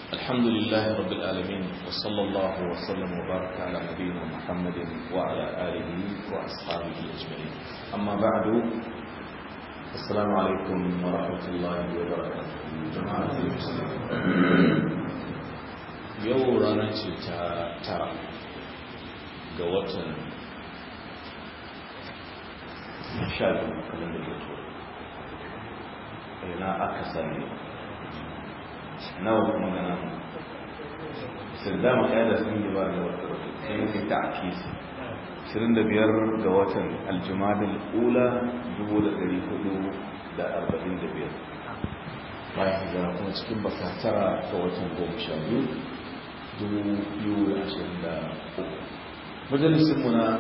الحمد لله رب العالمين وصلى الله وسلم وبارك على نبينا محمد وعلى آله وأصحابه أجمعين أما بعد السلام عليكم ورحمة الله وبركاته جماعة المسلمين يوم رانا ترى قوة شاب كمان الدكتور ina aka sani nawa kuma gana sai dama ɗaya da sun yi ba da wata sai yi ta akisi 25 ga watan aljumadin ula 1445 bayan hijira kuma cikin baka tara ga watan goma sha biyu 2023 majalisinmu na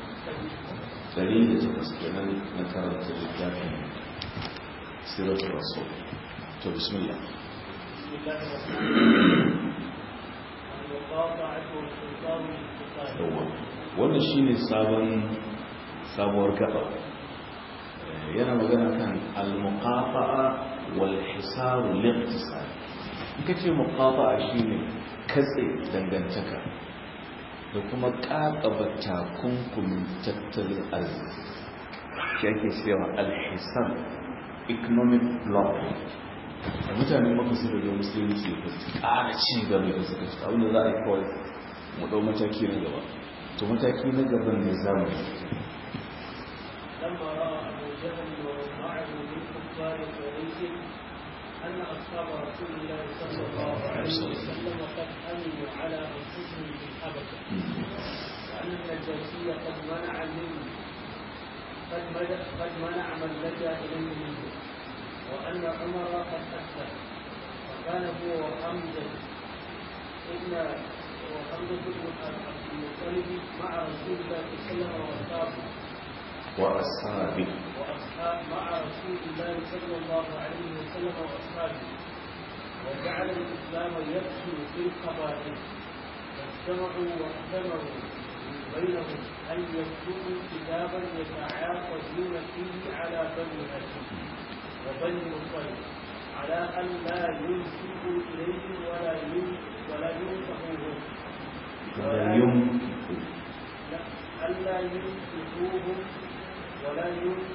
108 kenan na karanta littafin سيرة الرسول طيب بسم الله بسم الله الرحمن الرحيم المقاطعة والانتصار للاقتصاد yawa wannan shine sabon sabuwar gaba yana magana kan al-muqafa'a wal hisar liqtisad kace muqafa'a shine katse dangantaka da kuma kakaba takunkumin tattalin arziki shi ake cewa al-hisar economic block da mutane maka su da musulunci ba su ƙara ci gaba da suka ci abinda za a yi kawai mu ɗau mataki na gaba to mataki na gaban ne za mu لما راى ابو جهل ومن معه من كفار قريش ان اصحاب رسول الله صلى الله عليه وسلم قد امنوا على انفسهم في الحبشه وان النجاشي قد منع منه قد مد- قد منع من لجا اليه منه وان عمر قد اسلم وكان هو وحمزه ابن وحمزه بن عبد المطلب مع رسول الله صلى الله عليه وسلم واصحابه وأصحابه وأصحاب مع رسول الله صلى الله عليه وسلم وأصحابه وجعل الإسلام يفشو في القبائل فاجتمعوا واعتمروا بينهم أن يكتبوا كتابا يتعاقدون فيه على بني هاشم وبني مطلب على أن لا ينسبوا إليهم ولا ين- ولا ينصحوهم ولا يمكن لا ألا ينصحوهم ولا ين-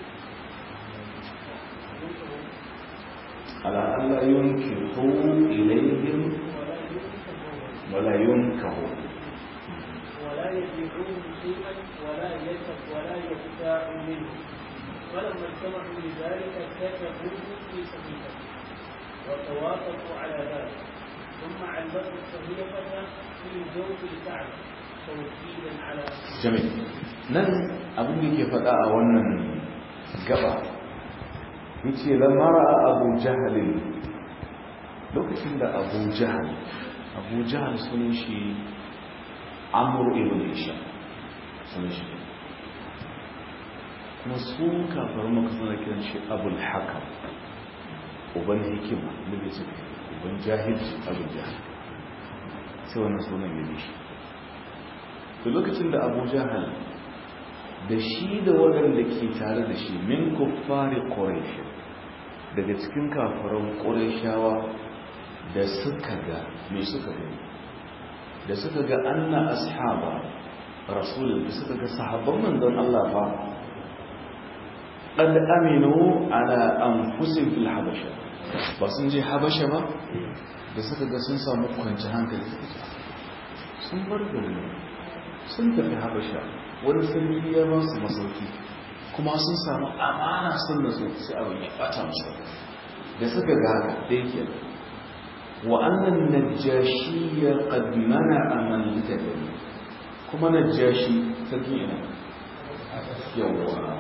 ينصحوهم على ألا ينكحوا إليهم ولا ينصحوهم ولا ينكحوا ولا يبيعون شيئا ولا يشب ولا يبتاع منه فلما اجتمعوا لذلك كتبوه في صحيفه وتوافقوا على ذلك ثم علقوا الصحيفه في جوف الكعبه توكيدا على jami'i nan abin da ke faɗa a wannan gaba yace lamara abu jahalin lokacin da abu jahal abu jahal sunan shi amur ibn isha sunan shi kuma su kafar maka suna kiran shi abul hakam uban hikima da bai ce uban jahilci abul jahal sai wannan sunan ya bi shi da lokacin da abu jahal da shi da waɗanda ke tare da shi min kuffari ƙorashi daga cikin kafaran ƙorashawa da suka ga me suka gani da suka ga anna ashaba rasulun da suka ga sahabban manzon Allah fa qad aminu ala anfusihim fil habasha ba sun je habasha ba da suka ga sun samu kwanci hankali suka ce sun bar gari sun tafi habasha wani sarki ya ba su masauki kuma sun samu amana sun da su sai abin ya bata musu da suka ga haka da yake wa annan najashi ya qad mana'a man litadani kuma najashi sarki ina yawa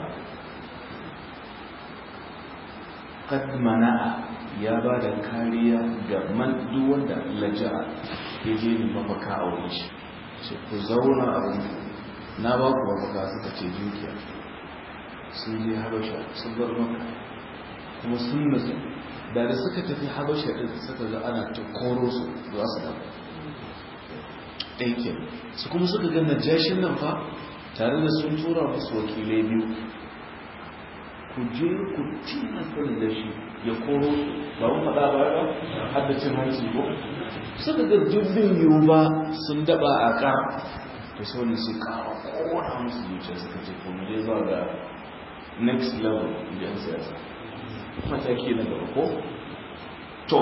qad mana'a ya ba da kariya ga man duk wanda laja'a ya je ne mafaka a wurin shi ce ku zauna a wurin na ba ku mafaka suka ce dukiya sun je habasha sun bar maka kuma sun nutsu da da suka tafi habasha din suka ga ana ta koro su za su dawo ɗaya ke su kuma suka ga najashin nan fa tare da sun tura musu wakilai biyu ku je ku tilasta da shi ya koro ba mun faɗa ba ba har da cin hanci ko suka ga dubbin yiwu ba sun daba a ƙar to sai wani sai kawo kowane musu zuciya suka ce to mu je zuwa ga next level in yan siyasa mataki na gaba ko to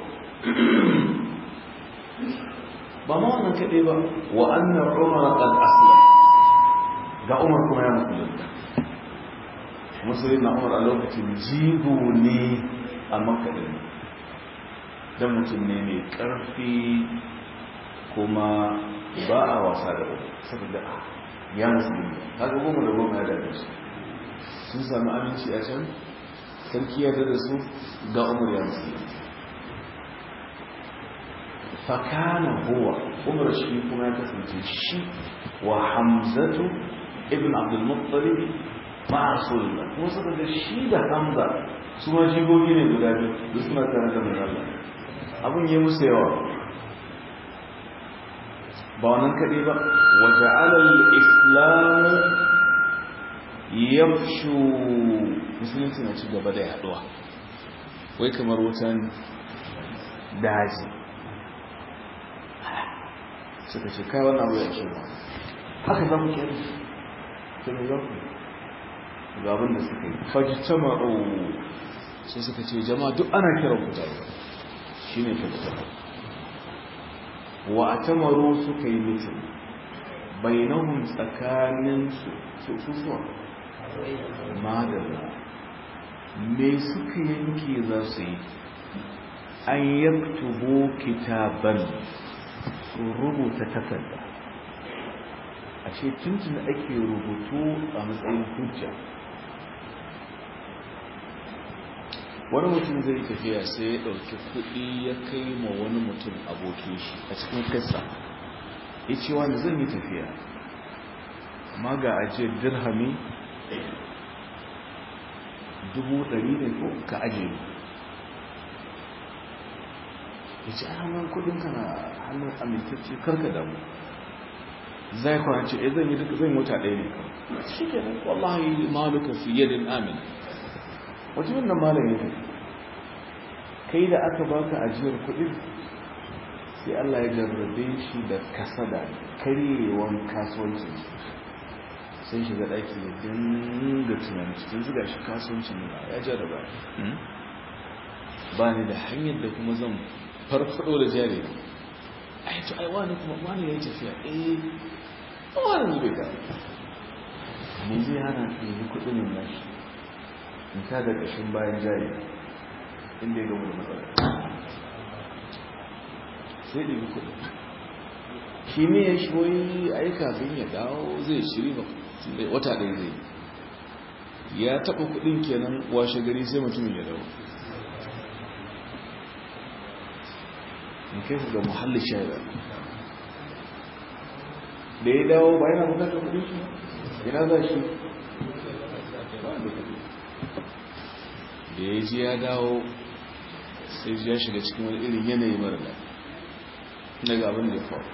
ba ma wannan kaɗai ba wa annan umar qad aslam ga umar kuma ya musulunta musulun na umar a lokacin jigo ne a makaɗin don mutum ne mai ƙarfi kuma ba a wasa da wani saboda ya musulunta haka goma da goma ya daga su sun sami aminci a can sarki ya da su ga umar ya musulunta fakana huwa umar shi kuma ya kasance shi wa hamzatu ibn abdulmuttalib ma rasulullah kuma suka ga shi da hamza su ma jigogi ne guda biyu da suna tare da mai Allah abin yi musu yawa ba wannan kaɗai ba wa ja'ala al-islam yafshu musulunci na ci gaba da yaduwa wai kamar wutan daji suka ce kai wannan abu ya ce ba haka za mu kyan ta mai yau ga abin da suka yi fajitama o sai suka ce jama'a duk ana kiran ku tare shi ne fajitama wa a tamaro suka yi mitin bainahun tsakanin su su suwa madalla me suka yanke za su yi an yaktubo kitaban su rubuta takarda a ce tuntun ake rubutu a matsayin hujja wani mutum zai tafiya sai ya ɗauki kuɗi ya kai ma wani mutum abokin shi a cikin kasa ya ce wani zan yi tafiya amma ga ajiyar dirhami dubu ɗari ne ko ka ajiye ya ce a hannun kudinka na hannun amintacce karka damu zai kwanci e zan yi duka zan wata ɗaya ne kawai shi ke nan wallahi maluka fi yadin amin wajen nan malam ya tafi kai da aka baka ajiyar kudin sai Allah ya jarrabe shi da kasada karyewan kasuwancin sai shiga ɗaki ya dinga tunani cikin zuga shi kasuwancin ya jarraba ba ni da hanyar da kuma zan farfado da jari ai to ai wani kuma wani yayi tafiya eh wani ne bai ga me zai hana ka yi kudin nan nashi in ta da kashin bayan jari inda ya gamu da matsala sai da yi kudin shi ne ya shoyi ai kafin ya dawo zai shiri ba wata ɗaya zai ya taɓa kudin kenan washe gari sai mutumin ya dawo in kai su ga muhallin shayar da ya dawo ba yana bukatar kudin shi ina za shi da ya ji ya dawo sai ya shiga cikin wani irin yanayi mara da daga abin da ya faru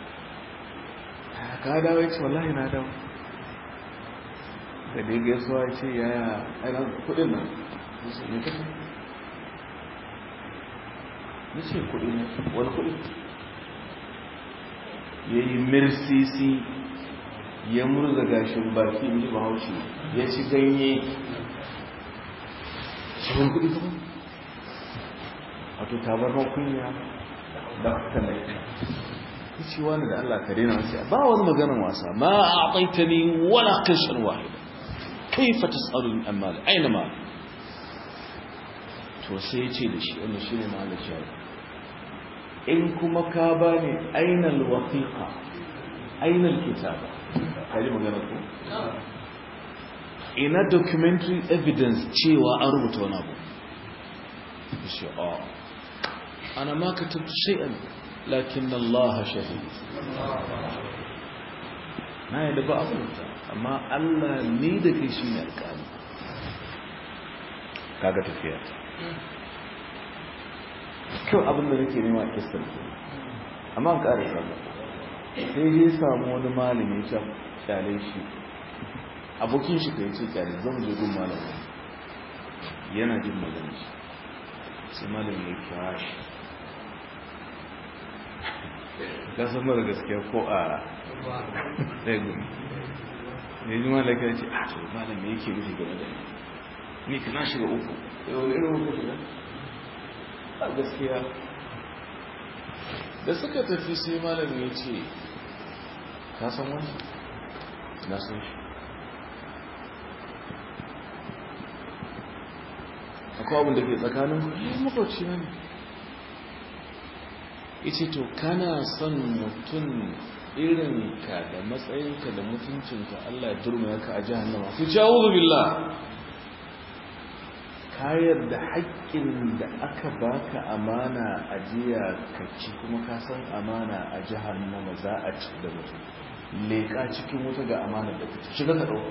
ka dawo ya ce wallahi na dawo da dai gaisuwa ya ce yaya aina kudin nan ne kasa na ce kudi ne wani kudi ya yi mirsisi ya murza gashin baki in ji bahaushe ya ci ganye shi wani kudi kuma wato tabarman kunya da aka na ita ya ce wani da allah kare na wasu ba wani maganin wasa ma a taita ni wala kashin wahida kaifa tas'alun amma aina ma to sai ya ce da shi wanda shi ne ma'alar shari'a in kuma ka ba ne ainihin wafiƙa ainihin kitaba kaji magana ko? ina documentary evidence cewa an rubuta wani abu shi a ana maka tattu shi'an lakin Allah shahid na yadda ba abu amma Allah ne da kai shi ne alƙali kaga tafiya kyau abin da nake nema a kistar ke amma an ƙara sallah sai je samu wani malami ya kyale shi abokin shi kai ce kyale zan je gun malami yana jin magana shi sai malam ya kira shi ka san mara gaskiya ko a ɗaya gudu ne ji malam ya ce a to malam me yake nufi game da ni ka na shiga uku yau irin uku shiga a gaskiya da suka tafi sai malam ya ce ka san wani na san shi akwai abin da ke tsakanin ku makwabci na ne ita to kana son mutum irin ka da matsayinka da mutuncinka Allah ya durma ka a jahannama ku ci a'udhu billah kayar da haƙƙin da aka baka amana a jiya ka ci kuma ka san amana a jahannama za a ci da mutum leƙa cikin wuta ga amana da ka ci shiga ka ɗauko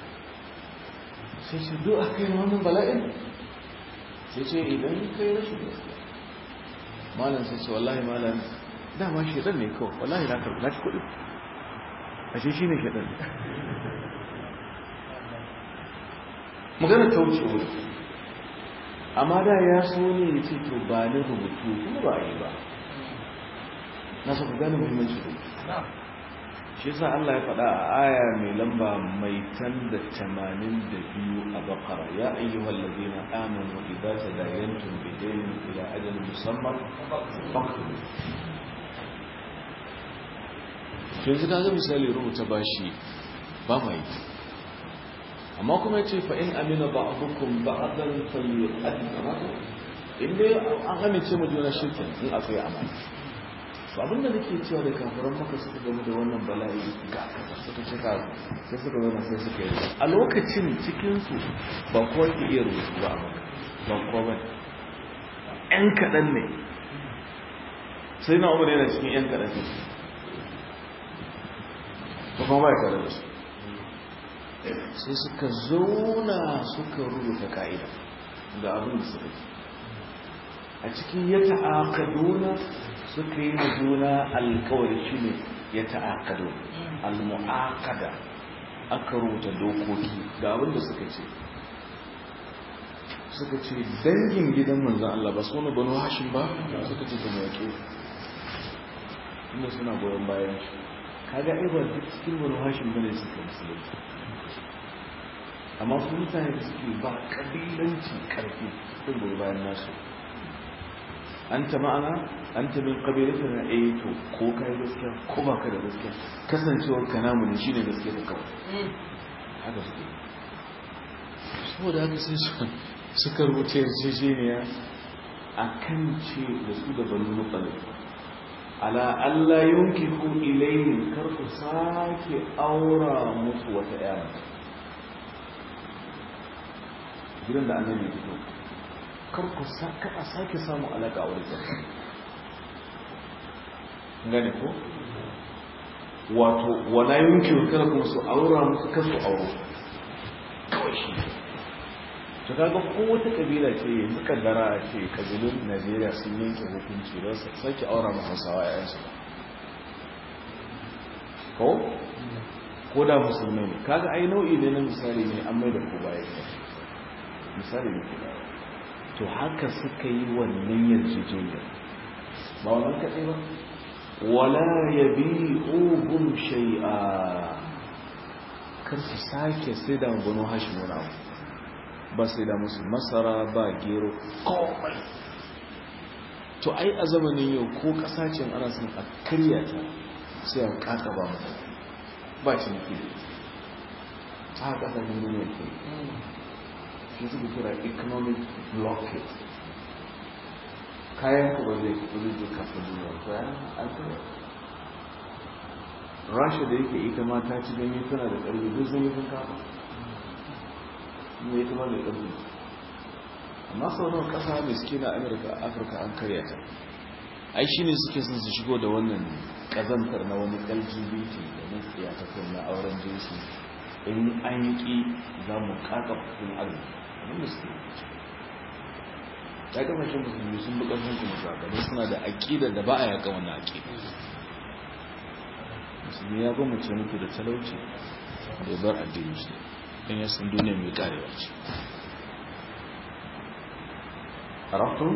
sai ce do a kai wannan bala'in sai ce idan kai rashin gaskiya malam sai ce wallahi malam dama shedan ne kawai wallahi na karɓi na ci kuɗi ashe shi ne shedan magana ta wuce wuri amma da ya so ne ya ce to ba ni rubutu kuma ba a yi ba na so ku gane muhimmanci rubutu shi yasa Allah ya faɗa a aya mai lamba mai tan da tamanin da biyu a bakara ya ayyuhal ladina amanu idza tadayantum bidaynin ila ajalin musamman faktubu yanzu kaga misali rubuta bashi ba mai amma kuma yace fa in amina ba'dukum ba'dan falyu'addi amana in dai an amince mu juna shirkin in akwai amana to abinda nake cewa da kafiran maka suka gamu da wannan bala'i ga kasa suka cika sai suka zama sai suka yi a lokacin cikinsu ba kowa ke iya rubutu ba a maka ba kowa ba yan kaɗan ne sai na umar yana cikin yan kaɗan ne ba kuma ba ya tare da su sai suka zauna suka rubuta ka'ida ga abin da suka yi a cikin ya ta'akaduna suka yi da juna alkawari shi ne ya ta'akado al-mu'akada aka rubuta dokoki ga abin da suka ce suka ce dangin gidan manzan Allah ba su wani banu hashin ba suka ce ta mawaƙi inda suna goyon bayan shi kaga aibar duk cikin banu hashin bane suka musulunci amma su mutane da suke ba ƙabilanci ƙarfi sun goyi bayan nasu an ta ma'ana an ta min ƙabilanci na eh to ko ka yi gaskiya ko ba ka da gaskiya kasancewar ka namu ne shine gaskiya da kawai haka suke saboda haka sai suka rubuce yarjejeniya a kan ce da su da banu mutsalin ala Allah yunkihu ilayhim kar ku sake aura musu wata yara gidan da annabi ya fito kar ku saka a sake samu alaka a wurin gane ko wato wala yunkihu kar ku su aura musu kasu auro kawai shi to kaga ko wata kabila ce yanzu kaddara a ce kabilun Najeriya sun yanke hukunci ba su sake aura ma Hausawa yayansu ko ko da musulmai ne kaga ai nau'i ne na misali ne an mai da ko baya misali ne kuma to haka suka yi wannan yarjejeniyar ba wannan kaɗai ba wala yabi'uhum shay'a kar su sake sai da gano hashin wani abu ba sai da musu masara ba gero komai to ai a zamanin yau ko kasashen ana son a karya ta sai a kaka ba mu ba ciniki ta haka ta gudu ne ke shi suka kira economic blockade kayan ku ba zai kuri da kasa duniya ko ya alkawar rasha da yake ita ma ta ci ganye tana da ƙarfi duk zai yi sun kafa ne kuma mai ƙarfi amma sauran ƙasa miskina amurka afirka an karya ta ai shi ne suke sun su shigo da wannan ƙazantar na wani lgbt da nufiya ta na auren jinsi in an yi ƙi za mu ƙaƙa kudin arziki wani suke ya kasashen musulmi sun buƙar hankali zaɓe suna da aƙidar da ba a yaƙa wannan aƙida musulmi ya gwamnati muku da talauci da ya bar addini shi don yasan duniya mai karewa ce arabtun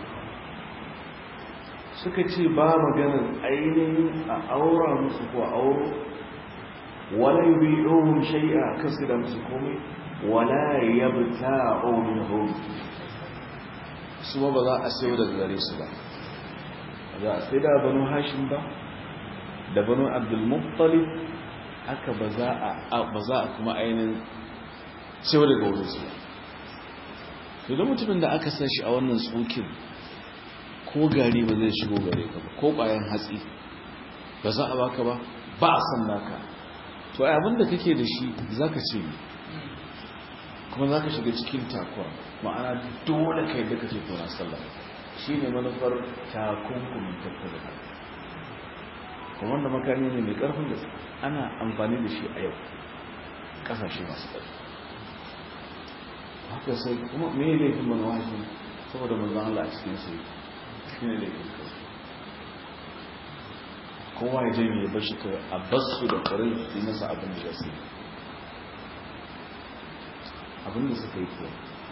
suka ce ba maganar ainihin a aura musu ko auro wala yubi'uhum shay'a kasu da musu komai wala yabta'u minhum su ba za a sayo daga gare su ba za a sai da banu hashim ba da banu abdul muttalib haka ba za a ba za a kuma ainihin sayo daga wurin su ba idan mutumin da aka san shi a wannan tsokin ko gari ba zai shigo gare ka ba ko ƙwayan hatsi ba za a baka ba ba a san naka to ai abinda kake da shi zaka ce ne kuma zaka shiga cikin takwa ma'ana dole kai da kake tona sallah shine manufar takunkumin tattara kuma wanda makami ne mai karfin da ana amfani da shi a yau kasashe masu ƙarfi haka sai kuma me laifin manawashi saboda manzan Allah a cikin sai shi ne laifin kawai kowa ya jami ya bashi kawai a basu da karin yi masa abin da su abin da suka yi kuwa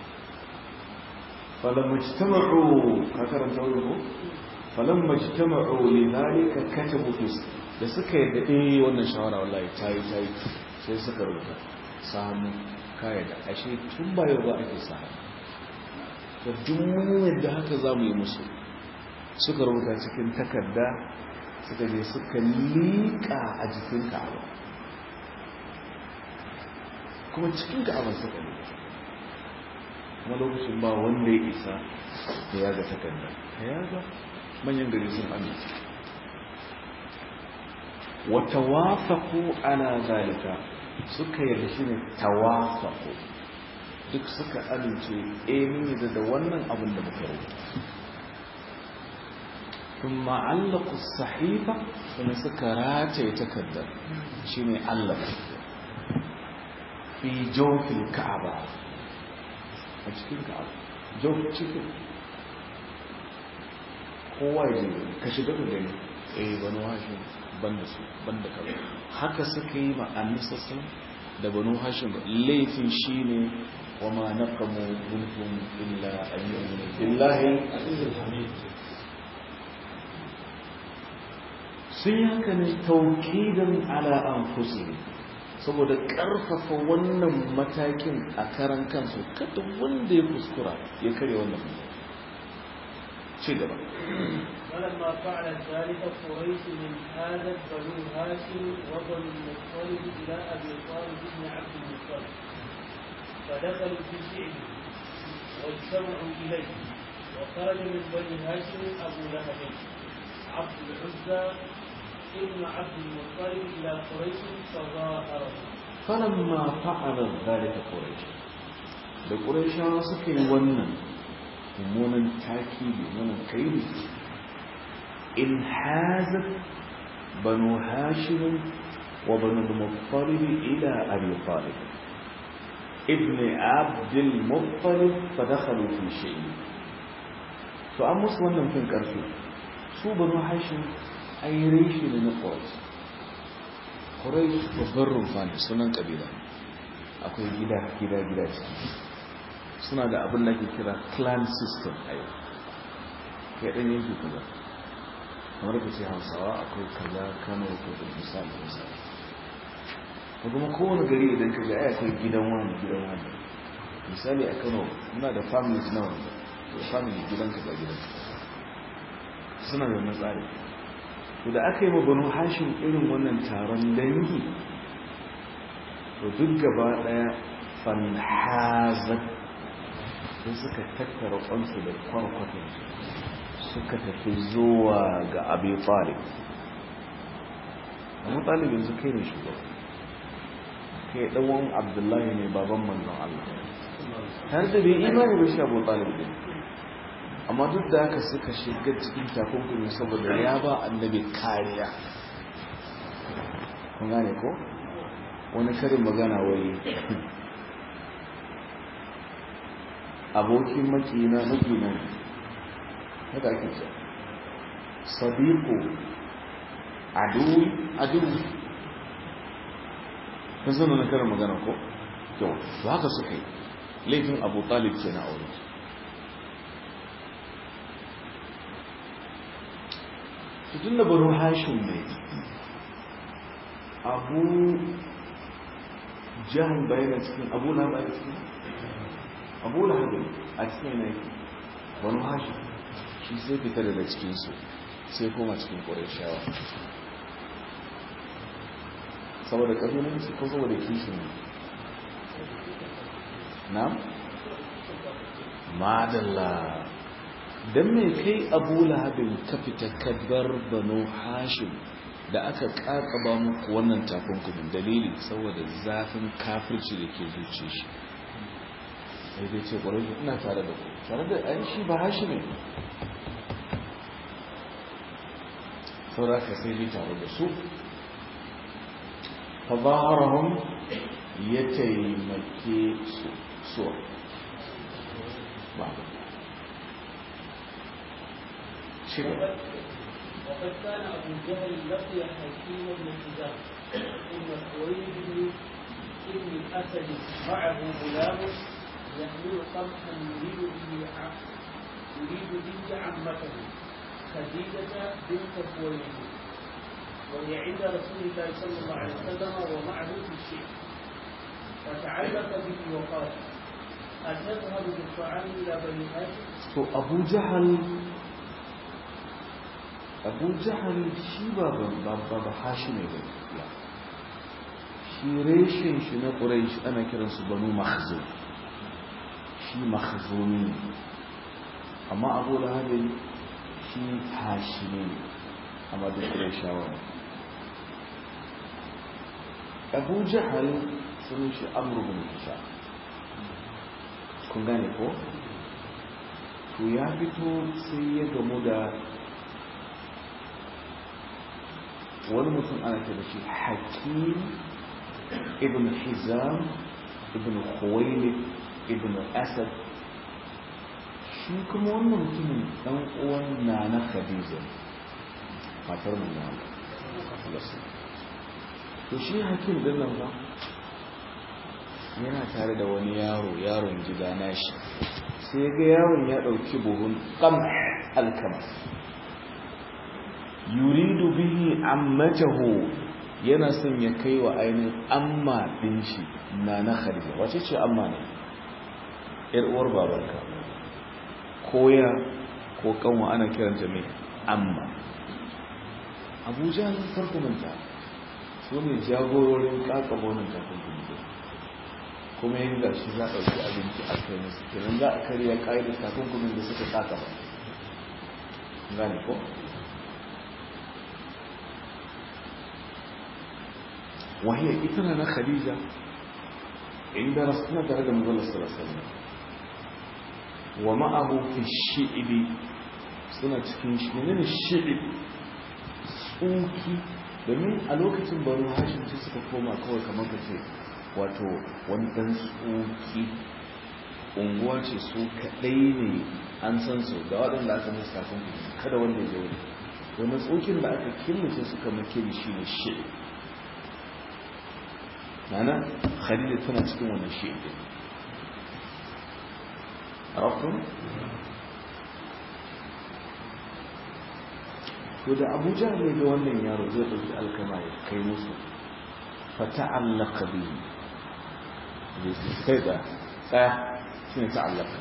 falon majtama'u ka karanta wani ko falon majtama'u ne zalika kata mutus da suka yi daɗe wannan shawara wallahi ta yi ta yi sai suka rubuta samu kaya da ashe tun ba yau ba ake samu to duk yadda haka za mu yi musu suka rubuta cikin takarda suka je suka liƙa a jikin ka'aba kuma cikin ka'aba suka liƙa kuma lokacin ba wanda ya isa da ya ga takarda ya ga manyan gari sun amince wata wafaku ana zalika suka yarda shi ne tawafaku duk suka amince emi da wannan abin da muka rubuta ثم علقوا الصحيفة ثم سكرات يتكدر شيني علق في جوف الكعبة أشكين كعبة جوف تشكين kowa ya je ka shiga ka gani eh banu hashim banda su banda kaza haka suka yi ma annisassan da banu hashim laifin shine wa ma naqamu minhum illa an yu'minu billahi al-aziz al-hamid sun yi haka ne taukidan ala an saboda ƙarfafa wannan matakin a karan kansu kada wanda ya kuskura ya karya wannan ci gaba ولما فعل ذلك قريش من هذا بنو هاشم وبنو المطلب الى ابي طالب بن عبد المطلب فدخلوا في شعبه واجتمعوا اليه وخرج من بني هاشم ابو لهب عبد العزى ابن عبد المطلب إلى قريش فظاهره فلما فعل ذلك قريش da ƙuraishawa suka yi wannan mummunan taki mummunan kairi in hazar banu hashimin wa banu muttalib ila abi talib ibn abdul muttalib fa dakhalu fi shay'in to an musu wannan fin karfi su banu hashim ai reshe ne na ƙwarai ƙwarai babban rumfa ne sunan ƙabila akwai gida gida gida ciki suna da abin da ke kira clan system a yau kai ɗan yanki kaza kamar ka ce hausawa akwai kaza kano ko da misali misali ko kuma kowane gari idan ka ga ai akwai gidan wani gidan wani misali a kano muna da families na wanda to family gidan ka ga gidan suna da wannan tsari to da aka yi ma banu hashin irin wannan taron dangi to duk gaba daya fanhazat sai suka tattara kwansu da kwarkwatan suka tafi zuwa ga abi talib abu talib yanzu kai ne shugaba kai ɗanwan abdullahi ne baban manzon Allah tare da bai imani ba shi abu talib ne amma duk da haka suka shiga cikin takunkumi saboda ya ba annabi kariya kun gane ko wani karin magana wai abokin makina makina haka ake ce sadiqu aduwi aduwi kun san wani karin magana ko yau to haka suka yi laifin abu talib ke na aure su tun da banu hashin ne abu jihar bayan cikin abu na bayan cikin abu lahabin a cikin ne banu hashin shi sai fita daga cikinsu sai koma cikin ƙwarishawa saboda ƙabilanci ko saboda kishin na? madalla don mai kai abu lahabin ka fita kadbar banu hashim da aka ƙaƙaba muku wannan takunkumin dalili saboda zafin kafirci da ke zuce shi sai dai ce ƙwarai ina tare da ku tare da an shi ba hashi ne saboda ka sai dai tare da su فظاهرهم يتيمكي سوء بعض شكرا وقد كان ابو جهل لقي حكيم بن حزام ابن خويلد بن ابن الاسد معه غلام يحمل قمحا يريد به يريد به عمته خديجه بنت خويلد وهي عند رسول الله صلى الله عليه وسلم ومعه في الشيء فتعلق به وقال أتذهب بالطعام إلى بني هاشم؟ to abu jahal abu jahal shi ba ba ba hashi ne ba shi reshen shi na ƙuraish ana kiransu banu mahzum shi mahzumi amma abu lahabin shi hashi ne amma duk ƙuraishawa ne abu jahal sun shi amur bin hisham kun gane ko to ya fito sai ya gamu da wani mutum ana ce da shi hakim ibn hizam ibn khuwailid ibn asad shi kuma wannan mutumin dan uwan nana khadija matar mu na to shi hakim din nan ba yana tare da wani yaro yaron gida nashi sai ga yaron ya dauki buhun qam alkama yuridu bihi ammatahu yana son ya kai wa ainihin amma din shi na na khadija wace ce amma ne yar uwar babanka koya ko kanwa ana kiranta mai amma abuja farko manta su ne jagororin kakabonin takunkumi kuma yin da shi za a ɗauki abinci a kai musu kenan za a karya ƙa'idar takunkumin da suka kakaba gane ko wahiyar ita na khadija inda rasuna tare da mazala sarasana wa ma'ahu fi shi'ibi suna cikin shi ne shi'ib tsuki domin a lokacin baro hashin ce suka koma kawai kamar ka ce wato wani ɗan tsoki unguwa ce su kaɗai ne an san su da waɗanda aka musu kafin kada wanda ya wuri wani tsokin da aka killace suka makili shi ne shi nana khadija tana cikin wani shi ɗin rafin to da abuja ne ga wannan yaro zai ɗauki alkama ya kai musu fata'allaka bihi sai da tsaya shi ne ta'allaka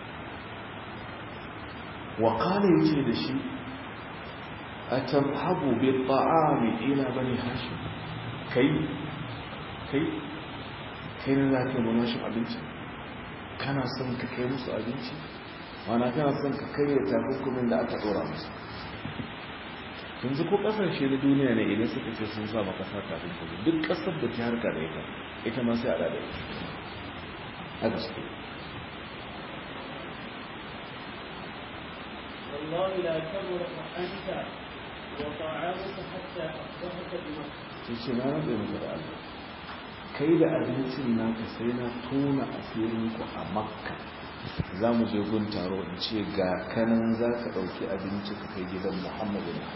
wa kala yace da shi a tamhabu bi ta'ami ila bani hashim kai kai kai ne za ka mana shi abinci kana son ka kai musu abinci wana kana son ka kai da takunkumin da aka dora musu yanzu ko kasashe na duniya ne idan suka ce sun sa maka sa takunkumi duk kasar da ta harka da ita ita ma sai a da ita a gaske والله لا تبرح أنت وطعامك حتى أصبحت بمكة sai ce na rabe maka da Allah kai da abincin naka sai na tona asirinku a makka za mu je gun taro in ce ga kanan za ka ɗauki abinci ka kai gidan muhammadu na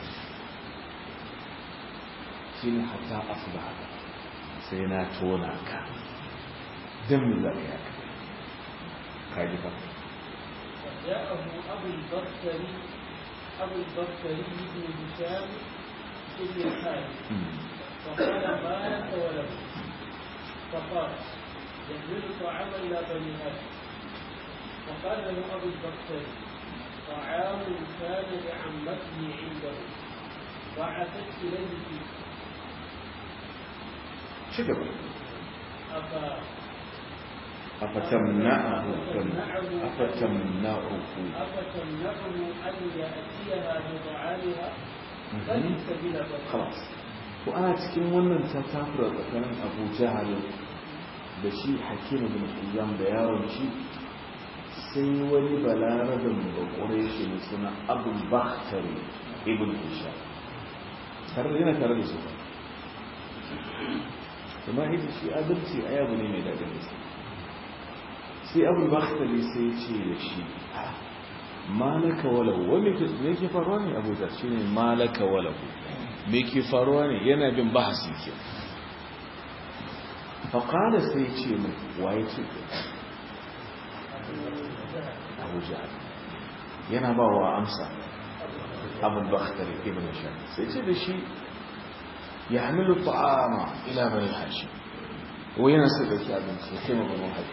shi ne hata asuba sai na tona ka don mu za ka yi haka ka ji ba فجاءه أبو البختري أبو البختري بن هشام بن الحارث فقال ما لك وله فقال يحمل طعاما إلى بني هاشم فقال له أبو البختري طعام كان لعمته عنده بعثت إليه فيه شكرا أفا أفتمنعه أفتمنعه أفتمنعه أن يأتيها بطعامها فليس بلا بد خلاص وأنا cikin wannan ta tafura tsakanin Abu Jahal da shi Hakim bin Hizam da yaron shi sai wani balarabin bakure shi ne suna Abu Bakhtari ibn Hisham tare da yana tare da su ba kuma ita shi adalci a yabu ne mai daɗin gaske sai abu bakhtali sai ce da shi malaka walahu wani me ke faruwa ne abu zar shi ne malaka walahu me ke faruwa ne yana bin bahasi ke faƙada sai ce mai waye ce ke abu jihar yana ba wa amsa abu bakhtali ibn shan sai ce da shi ya hamilu ta'ama ila bani hashi wai yana sai dauki abinci ya kai mabanu haɗi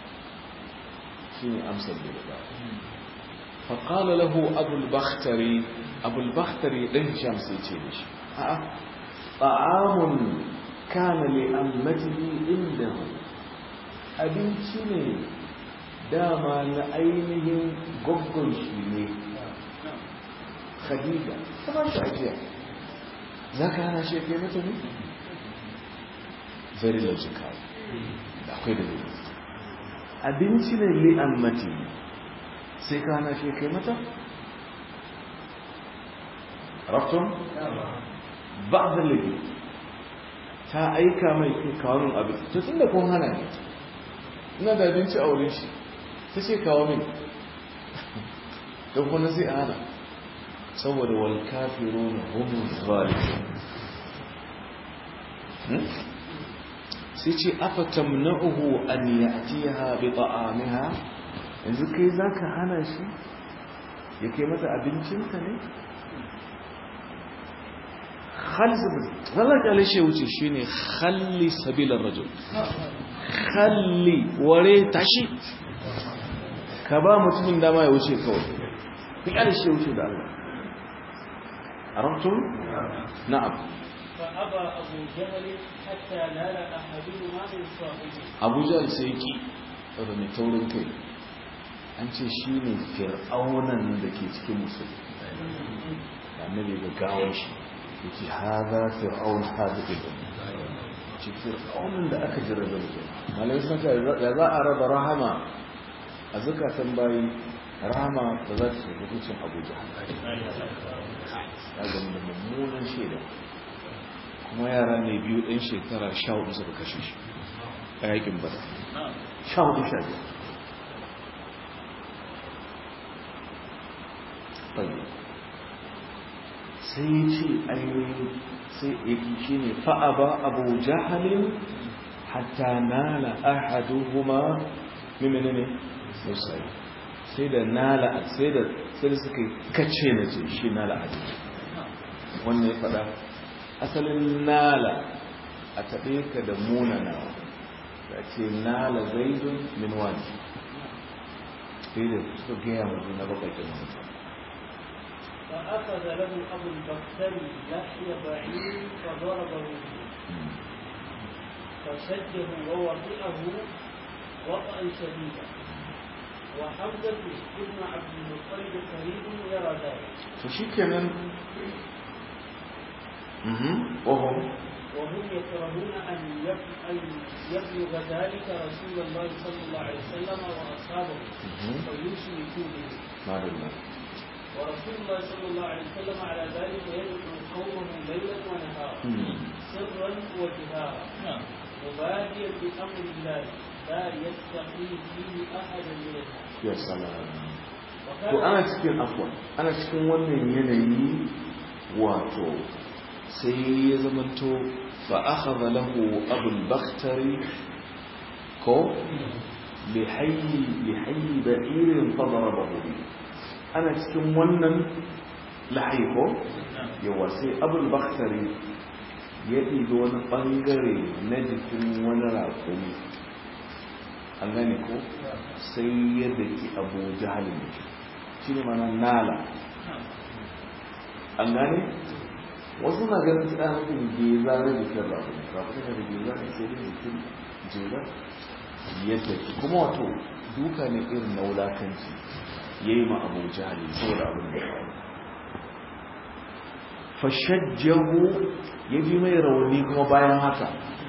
شيء أمثل بالله فقال له أبو البختري أبو البختري لن شمس يتينش طعام كان لأمته عنده abinci ne dama na ainihin gwaggon shi ne khadija kuma shi ajiya za ka hana shi kai mata ne? very logical akwai da zai abinci ne li'ammati sai ka hana shi kai mata? raftun? ba da lagi ta aika mai kawon abinci ta tun da kun hana ne ina da abinci a wurin shi ta ce kawo min don kuna sai a hana saboda wal kafiru na homin zalimin sai ce afa tamna'uhu an ya'tiha bi ta'amiha yanzu kai zaka hana shi ya kai mata abincinta ne khalli wallah kale shi wuce shine khalli sabilar rajul khalli ware tashi ka ba mutumin dama ya wuce kawai ku kale shi wuce da Allah arabtum na'am فأبى أبو جهل حتى نال أحدهما من صاحبه abu jahal sai ki daga mai taurin kai an ce shi ne fir'aunan da ke cikin musulmi da annabi ga gawar shi ya ce haza fir'aun haza ibn ce fir'aunan da aka jira da mutum malai sun ce da za a raba rahama a zukatan bayi rahama da za ta shiga hukuncin abu jahal ya zama da mummunan shaida kuma yara ne biyu ɗan shekara sha hudu suka kashe shi a yakin bada sha hudu sha biyar bayi sai ya ce ainihin sai ya shi ne fa'aba abu jahalin hatta nala ahaduhuma mimini ne musai sai da nala sai da sai da suka kace na ce shi nala a wannan ya faɗa asalin nala a taɓe ka da munanawa da ce nala zaidun min wani sai da suka gaya mu na bakakin mutum فأخذ له أبو البختري لحي بعير فضربه به فشده ووطئه وطئا شديدا وحمزة ابن عبد المطلب قريب يرى ذلك فشكرا وهم وهم يكرهون أن يب- أن يبلغ ذلك رسول الله صلى الله عليه وسلم وأصحابه فيشركوا به ما بالله ورسول الله صلى الله عليه وسلم على ذلك يدعو قومه ليلا ونهارا سرا وجهارا مباديا بأمر الله لا يستقي فيه أحد من الناس ya salam to وكان ana cikin afwan ana cikin wannan yanayi wato sai ya zamanto fa akhadha lahu abul bakhtari ko bi hayyi bi hayyi ba'irin fadarabahu bi ana cikin wannan lahayi ko yawa sai abul bakhtari ya ɗibi wani ɓangare na jikin wani raƙumi an gane ko sai ya daki abu jahalin da shi ne mana nala an gane wasu na ganin su ɗan nufin geza na jikin raƙumi raƙumi na da geza ne sai da jikin jela yadda kuma wato duka ne irin na wulakanci ya yi ma abu jahali saboda abin da ya faru fashajjahu ya ji mai rauni kuma bayan haka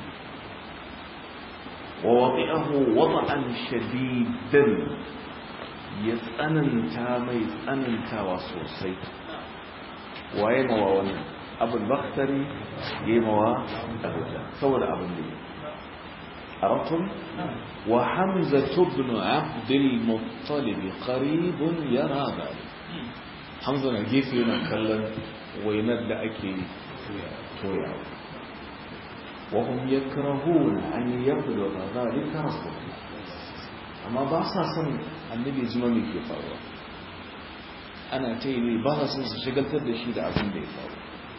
wa waɗi'ahu wata'an shadidan ya tsananta mai tsanantawa sosai waye mawa wannan abin baktari ya yi mawa abuja saboda abin da ya عرفتم وحمزة بن عبد المطلب قريب يرى ذلك حمزة نجيف ينكلم ويند أكي تويا وهم يكرهون أن يبلغ ذلك رسول الله أما باسا سن النبي زمامي كي فاروا أنا تيني باسا سن شغلت da shi da abin da ya faru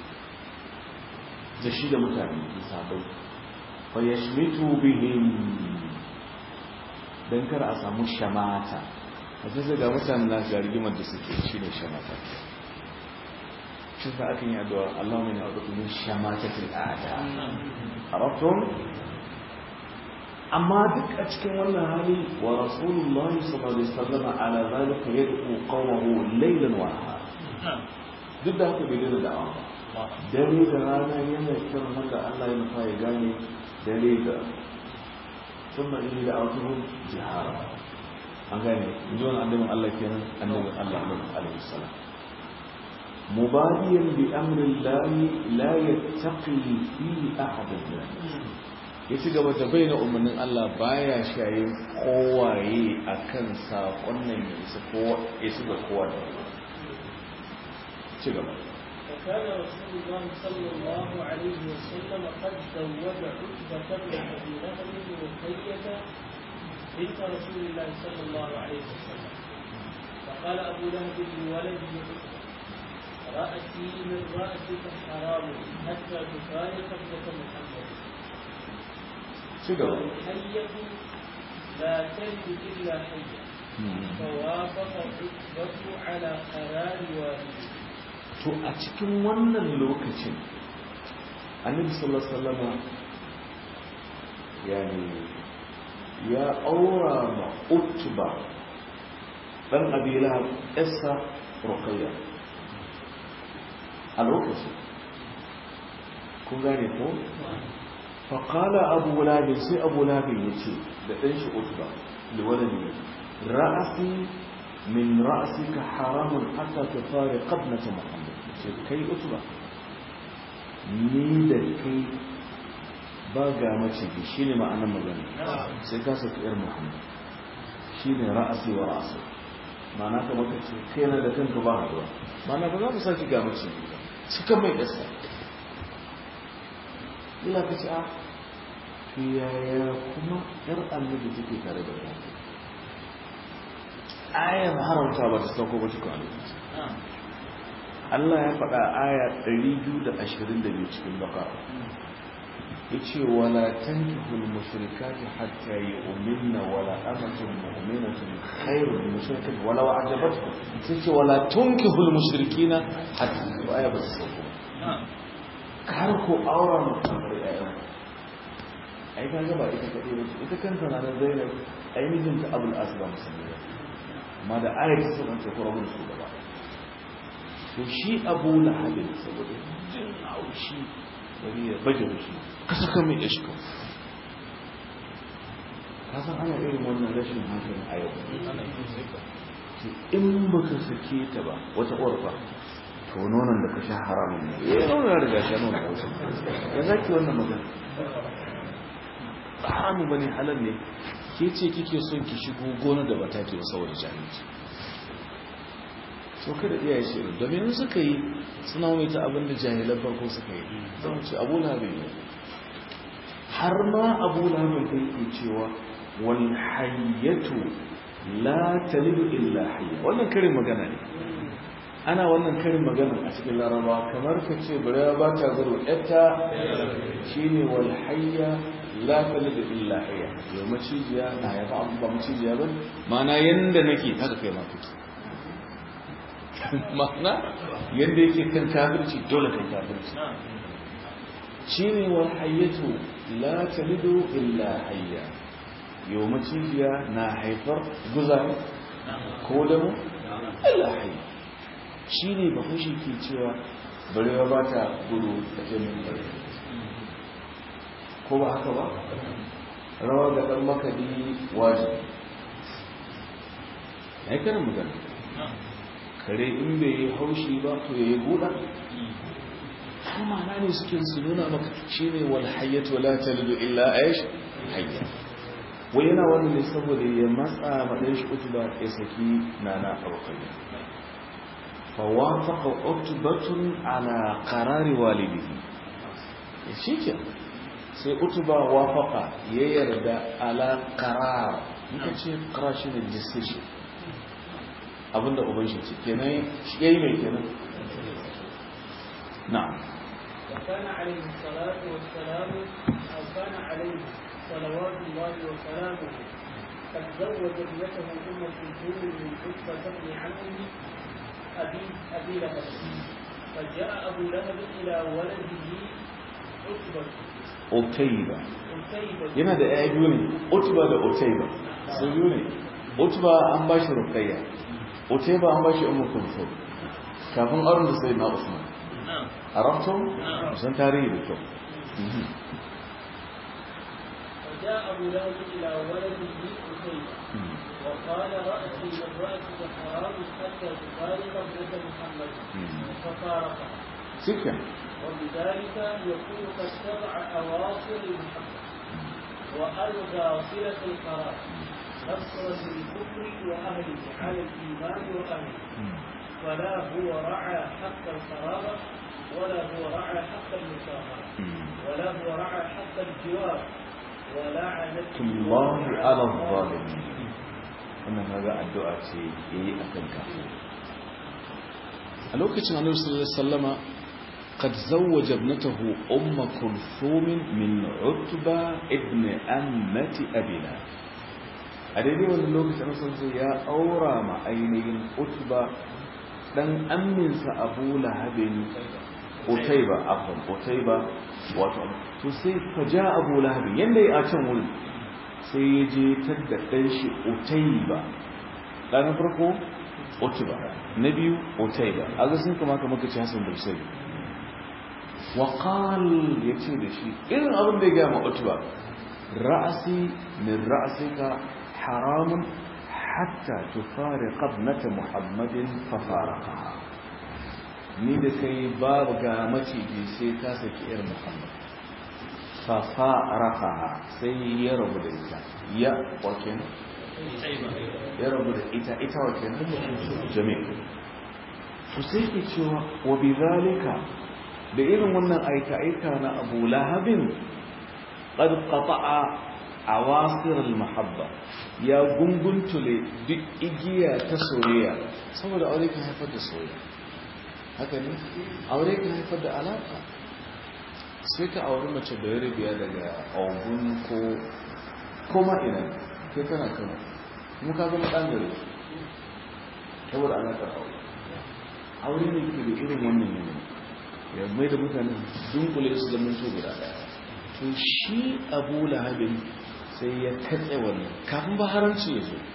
da shi da mutane sabai fayashmitu bihim don kar a samu shamata a sai ga mutane na ga rigimar da suke shi ne shamata shi ta akan yi addu'a Allah mai na wadda min shamatatul a'da a rafton amma duk a cikin wannan hali wa rasulullah sallallahu alaihi wasallam ala zalika yad'u qawmahu laylan wa nahara duk da haka bai da da'awa ba dare da rana yana kiran wanda Allah ya nufa ya gane dare da sun da da autohun jihara an gane zuwan annabin Allah kenan annabin Allah alaihi salam mubadiyan bi amrin lahi la yattaqi fi ahadin ya ci gaba da bayyana umarnin Allah baya shayin kowaye akan sakon nan ya isa kowa ya isa ga kowa da ci gaba وكان رسول الله صلى الله عليه وسلم قد زوج عتبة بن أبي لهب رقية بنت رسول الله صلى الله عليه وسلم فقال أبو لهب لولده عتبة رأسي من رأسك حرام حتى تفارق ابنة محمد والحية لا تلد إلا حية فوافق عتبة على قرار والده to a cikin wannan lokacin annabi sallallahu alaihi wasallam yani ya aura ma utba dan abi lahab essa ruqayya a lokacin kun gane ko fa qala abu lahab sai abu lahab yace da dan shi utba liwaladi ra'asi min ra'sika haramun hatta tufariq ibnata muhammad ce kai utuba ni da kai ba ga mace ki shine ma'anar magana sai ka saki yar muhammad shine ra'asi wa ra'asi ma'ana ka maka ce kai na da kanka ba haduwa ma'ana ba za mu saki ga mace cika mai dasa illa ka ce a yaya kuma yar annabi take tare da kai ayar haramta ba ta sauko ba cikin alƙur'ani Allah ya faɗa aya 222 cikin baka yace wala tankihul mushrikati hatta yu'minna wala amatun mu'minatun khairun min mushrikatin wala wa'jabatkum sai ce wala tunkihul mushrikina hatta aya ba ta sauko kar ko aura mutum da ayyuka ai ka ba ita kadai ba ita kanta na da Zainab ai mijinta Abul Aslam musulmi amma da ayar ta sauran ce kuma mun su gaba to shi abu lahabin saboda jin haushi bari ya baje shi ka saka mai ishka ka san ana irin wannan rashin hankali a yau in baka sake ta ba wata ƙorfa to nonon da ka sha haramun ne ya nonon ya riga sha nonon hausa ya zaki wannan magana haramu bane halal ne ke ce kike son ki shigo gona da ba take ba saboda jahilci so kada iyaye shi domin suka yi suna mai ta abin da jahilan farko suka yi zama ce abu lahabin ne har ma abu lahabin kai ke cewa wal hayyatu la talidu illa hayya wannan karin magana ne ana wannan karin magana a cikin laraba kamar ka ce barewa ba ta zaro yatta shine wal hayya la talid illa hayya yau macijiya na ya ba ba macijiya ba mana yanda nake haka kai ma kake mana yanda yake kan kafirci dole kan kafirci shine wal hayyatu la talidu illa hayya yau macijiya na haifar guza ko da mu illa hayya shine bahaushe ke cewa barewa ba ta gudu a jami'in barewa ko ba haka ba rawa ga ɗan makaɗi wajibi ya yi karin magana kare in bai yi haushi ba to ya yi buɗa har ma'ana ne suke su nuna maka shi ne wal hayyatu wala talidu illa aish hayya wai yana wani ne saboda ya matsa maɗan shi utuba ya saki nana ɗaukari fawafaka utubatun ala qarari walidihi shi ke sai utuba wafaka ya yarda ala qarar muka ce qarar shi ne decision abinda uban shi ce kenan shi yayi mai kenan na'am وكان عليه الصلاة والسلام أو كان عليه صلوات الله وسلامه قد زوج ابنته أم كلثوم من عتبة بن عمه أبي أبي لهب فجاء أبو لهب إلى ولده عتبة Otaiba عتيبة yana da ‘ya'ya biyu ne, Otuba da Otaiba, su biyu ne, Otuba an ba shi rukayya, Otaiba an ba shi umu kulfur, kafin auren da sai na Usman. A rafton? Musan tarihi da kyau. فجاء أبو لهب إلى ولده عتيبة وقال رأسي من رأسك حرام حتى تفارق ابنة محمد ففارقها Sika, وبذلك يكون قد تبع أواصر المحبة وألغى صلة القرار نصرا للكفر وأهله على الإيمان وأهله فلا هو رعى حق القرابة ولا هو رعى حق المشاهرة ولا هو رعى حق الجوار ولعنة الله على الظالمين. Wannan haga addu'a ce ya yi a kan kafin. A lokacin Annabi sallallahu Alaihi Wasallama قد زوج ابنته أم كلثوم من عتبة ابن أمة أبينا أدري وأن لوك تنصر يا أورا ما أينين عتبة دن أمن سأبو لهب أتيبة عفوا أتيبة واتم تسي فجاء أبو لهب يندي أتمول سيجي تدقيش أتيبة لا نفرقه أتبة نبي أتيبة أغسن كما كما كتش حسن بالسيد وقال yace da shi irin abin da ya gaya ma utba ra'asi min ra'sika haramun hatta tufariqa ibnata muhammadin fa faraqaha ni da kai babu ga maciji sai ka saki irin muhammad fa faraqaha sai ya rabu da ita ya waken ya rabu da ita ita waken jami'a to sai ke cewa wa bi zalika da irin wannan aika-aika na abu lahabin ƙarƙafa'a a wasirar mahabba ya gunguntule duk igiya ta soyayya saboda aure kan haifar da soyayya haka ne aure kan haifar da alaƙa sai ka auri mace da ya rabiya daga ogun ko koma ina kai kana kama kuma ka zama ɗan gare saboda alaƙar aure aure ne ke da irin wannan yanayi ya mai da mutane dunkule su zama to guda daya to shi abu lahabin sai ya katse wannan kafin ba haramci ya zo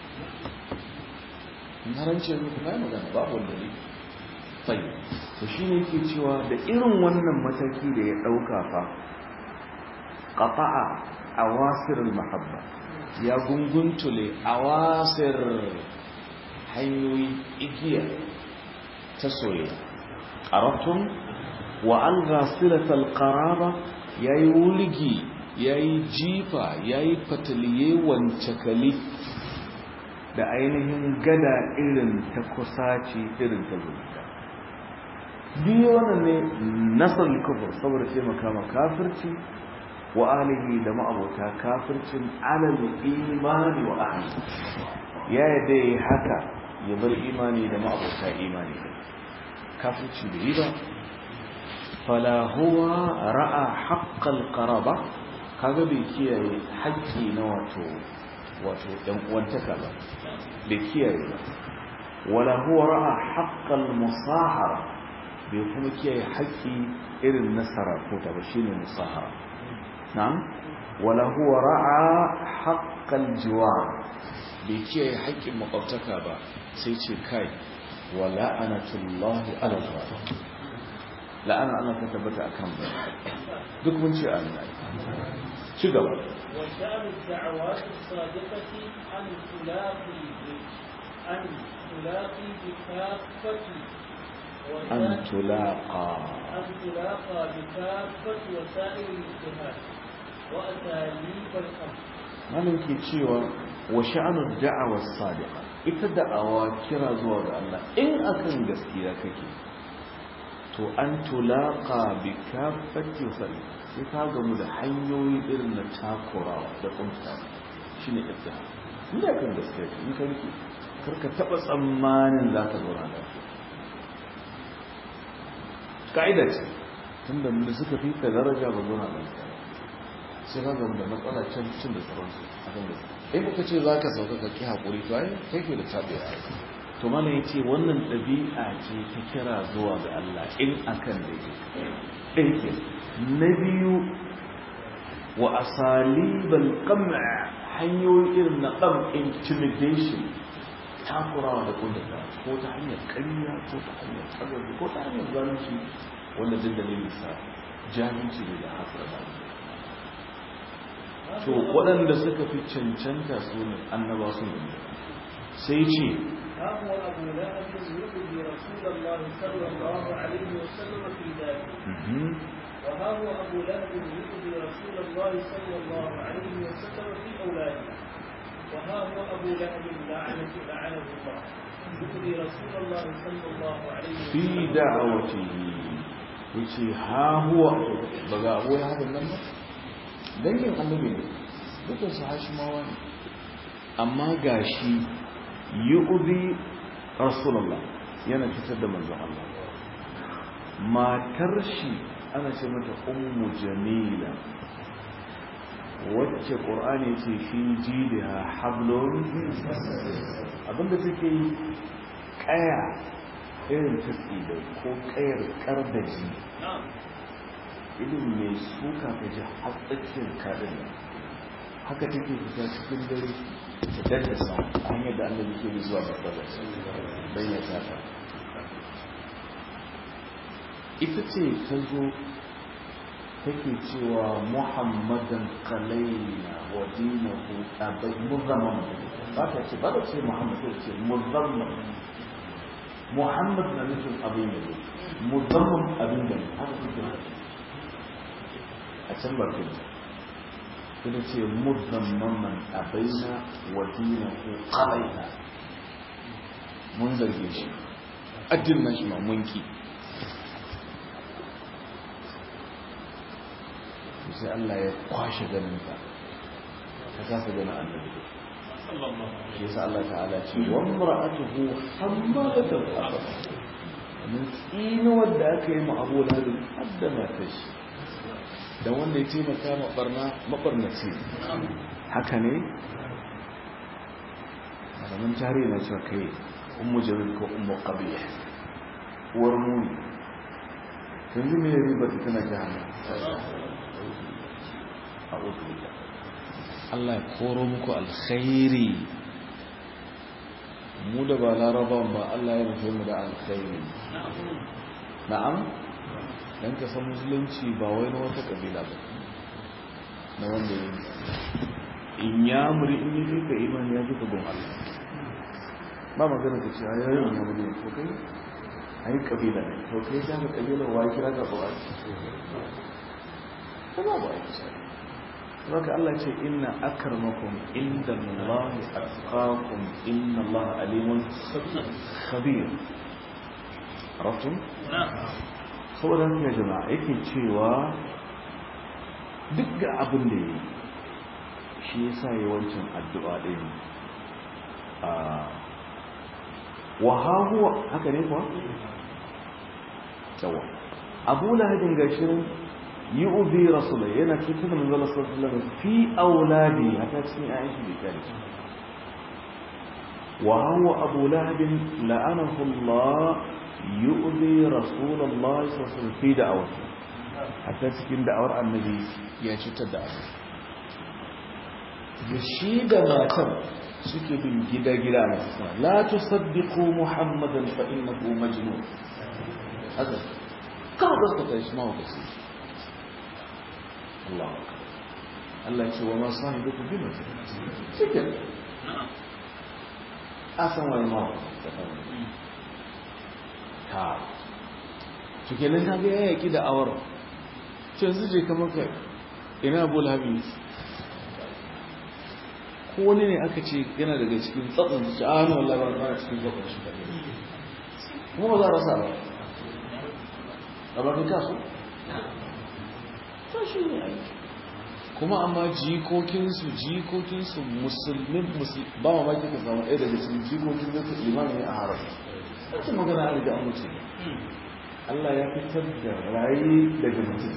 in haramci ya zo kuma ya magana babu wanda ne tsayi to shi ne ke cewa da irin wannan mataki da ya ɗauka fa ƙafa'a a wasirin mahabba ya gunguntule a wasir hanyoyi igiya ta soyayya a wa alga silatal qaraba yayi wuligi yayi jifa yayi fataliye wancakali da ainihin gada irin ta kusaci irin ta zuciya biyu wannan ne nasar kufur saboda taimaka ma kafirci wa alihi da ma'abota kafircin alal imani wa ahli ya yadda yi haka ya bar imani da ma'abota imani kafirci da yi ba fala huwa ra'a haqqal qaraba kaga bai kiyaye haƙƙi na wato wato ɗan uwantaka ba bai kiyaye ba wala huwa ra'a haqqal musahara bai kuma kiyaye haƙƙi irin na sarakota ba shine musahara na'am wala huwa ra'a haqqal jiwar bai kiyaye haƙƙin makwabtaka ba sai ce kai wa la'anatullahi ala zalim la'ana Allah ta tabbata akan ba duk mun ce an yi ci gaba وشأن الدعوات الصادقة أن تلاقي أن تلاقي بكافة أن تلاقى أن تلاقى بكافة وسائل الاجتهاد وأساليب الأمر malam ke cewa wa sha'anud da'awa sadiqa ita da'awa kira zuwa ga Allah in akan gaskiya kake to an tulaqa bi kaffati sai sai ka gamu da hanyoyi irin na takurawa da kunta shine ibda in da kan gaskiya kake in kake karka taba tsammanin za ka zauna lafiya ka'ida ce tunda da suka fi ka daraja ba zauna lafiya sai ka gamu da matsala can cin da sauransu a kan gaske in kuka ce za ka sauka ka ki haƙuri to ai kai ke da tabi a to mana ya ce wannan ɗabi'a ce ta kira zuwa ga Allah in akan da ke ɗin ke na biyu wa asalibal qam'a hanyoyi irin na qam intimidation takurawa da kundata ko ta hanyar ƙarya ko ta hanyar tsagabi ko ta hanyar zalunci wanda duk dalilin sa jahilci ne da hasara zalunci to waɗanda suka fi cancanta su ne annaba sun yi sai ce ها هو أبو لهب يؤذي رسول الله صلى الله عليه وسلم في ذلك وها هو أبو لهب يؤذي رسول الله صلى الله عليه وسلم في أولاده وها هو أبو لهب لعنة لعنه الله يؤذي رسول الله صلى الله عليه وسلم fi da'awatihi yace ha huwa baga abu ya haɗa nan ba dangin annabi ne dukkan su hashimawa ne amma gashi yu'zi rasulullah yana fitar da manzon Allah matar shi ana ce mata ummu jamila wacce qur'ani ce fi jidha hablun abinda take yi kaya irin ta da ko kayar kardaji irin mai suka ka ji hatsakiyar kaɗin haka take fita cikin dare ta daddasa a hanyar da annabi ke zuwa babbar don ya sata ita ce ta zo take cewa muhammadan kalaina wa dinahu abai muzamman ba ta ce ba ta ce muhammad ta ce muzamman muhammad na nufin abin yabo muzamman abin da haka take a can bakin kuma ce muzamman abaina wa dinahu kalaina mun zarge shi addin nashi ma munki sai Allah ya kwashe ganinta ta kasa ganin annabi shi yasa Allah ta'ala ce wa mar'atuhu hammalatul hatab mun tsino wanda aka yi ma Abu Lahab haddana ta shi da wanda ya taimaka ma barna mabarnaci haka ne zaman tarihi na cewa kai ummu jamil ko ummu qabih uwar mu yanzu me riba ta tana jahannam a'udhu billah Allah ya koro muku alkhairi mu da ba laraban ba Allah ya rufe mu da alkhairi na'am dan ka san musulunci ba wai na wata kabila ba na wanda ya in ya muri in yi ka imani ya duka gon Allah ba magana ka ce ayoyin ya muri ko kai ai kabila ne to kai da kabila wa kira ka ba ba ba ai Zaka Allah ce inna akarmakum inda Allah atqakum inna Allah alimun khabir. Arabtum? Saboda haka ya jama'a yake cewa duk ga abin da yi shi yasa yi wancan addu'a ɗin wa hahuwa haka ne kuwa? yawa abu lahabin gashi nan yi ubi rasula yana cutar da manzala sallallahu alaihi fi auladi hata cikin ayan shi bai kare wa huwa abu lahabin la'anahu Allah yu'zi rasulullahi sallallahu alaihi wasallam fi da'awati hatta cikin da'awar annabi ya cutar da abu da shi da matar suke bin gida-gida na suna la tusaddiqu muhammadan fa innahu majnun haka kawai gaskata shi ma wa Allah Allah ce wa masu hannu da kubi mutum cikin asan wani ma ta cikin nan ta ga yaki da awar ce yanzu je kamar kai ina abu labi ko wani ne aka ce yana daga cikin tsatsan su a hannun labar ba cikin zaɓar shi da kuma ba za a rasa ba labarin kasu ta shi ne aiki kuma amma jikokinsu jikokinsu musulmin ba ma maki ka samu ɗaya daga cikin jikokin zai limanin ne a haram wacce magana a riga an mutu Allah ya fitar da rayi daga mutum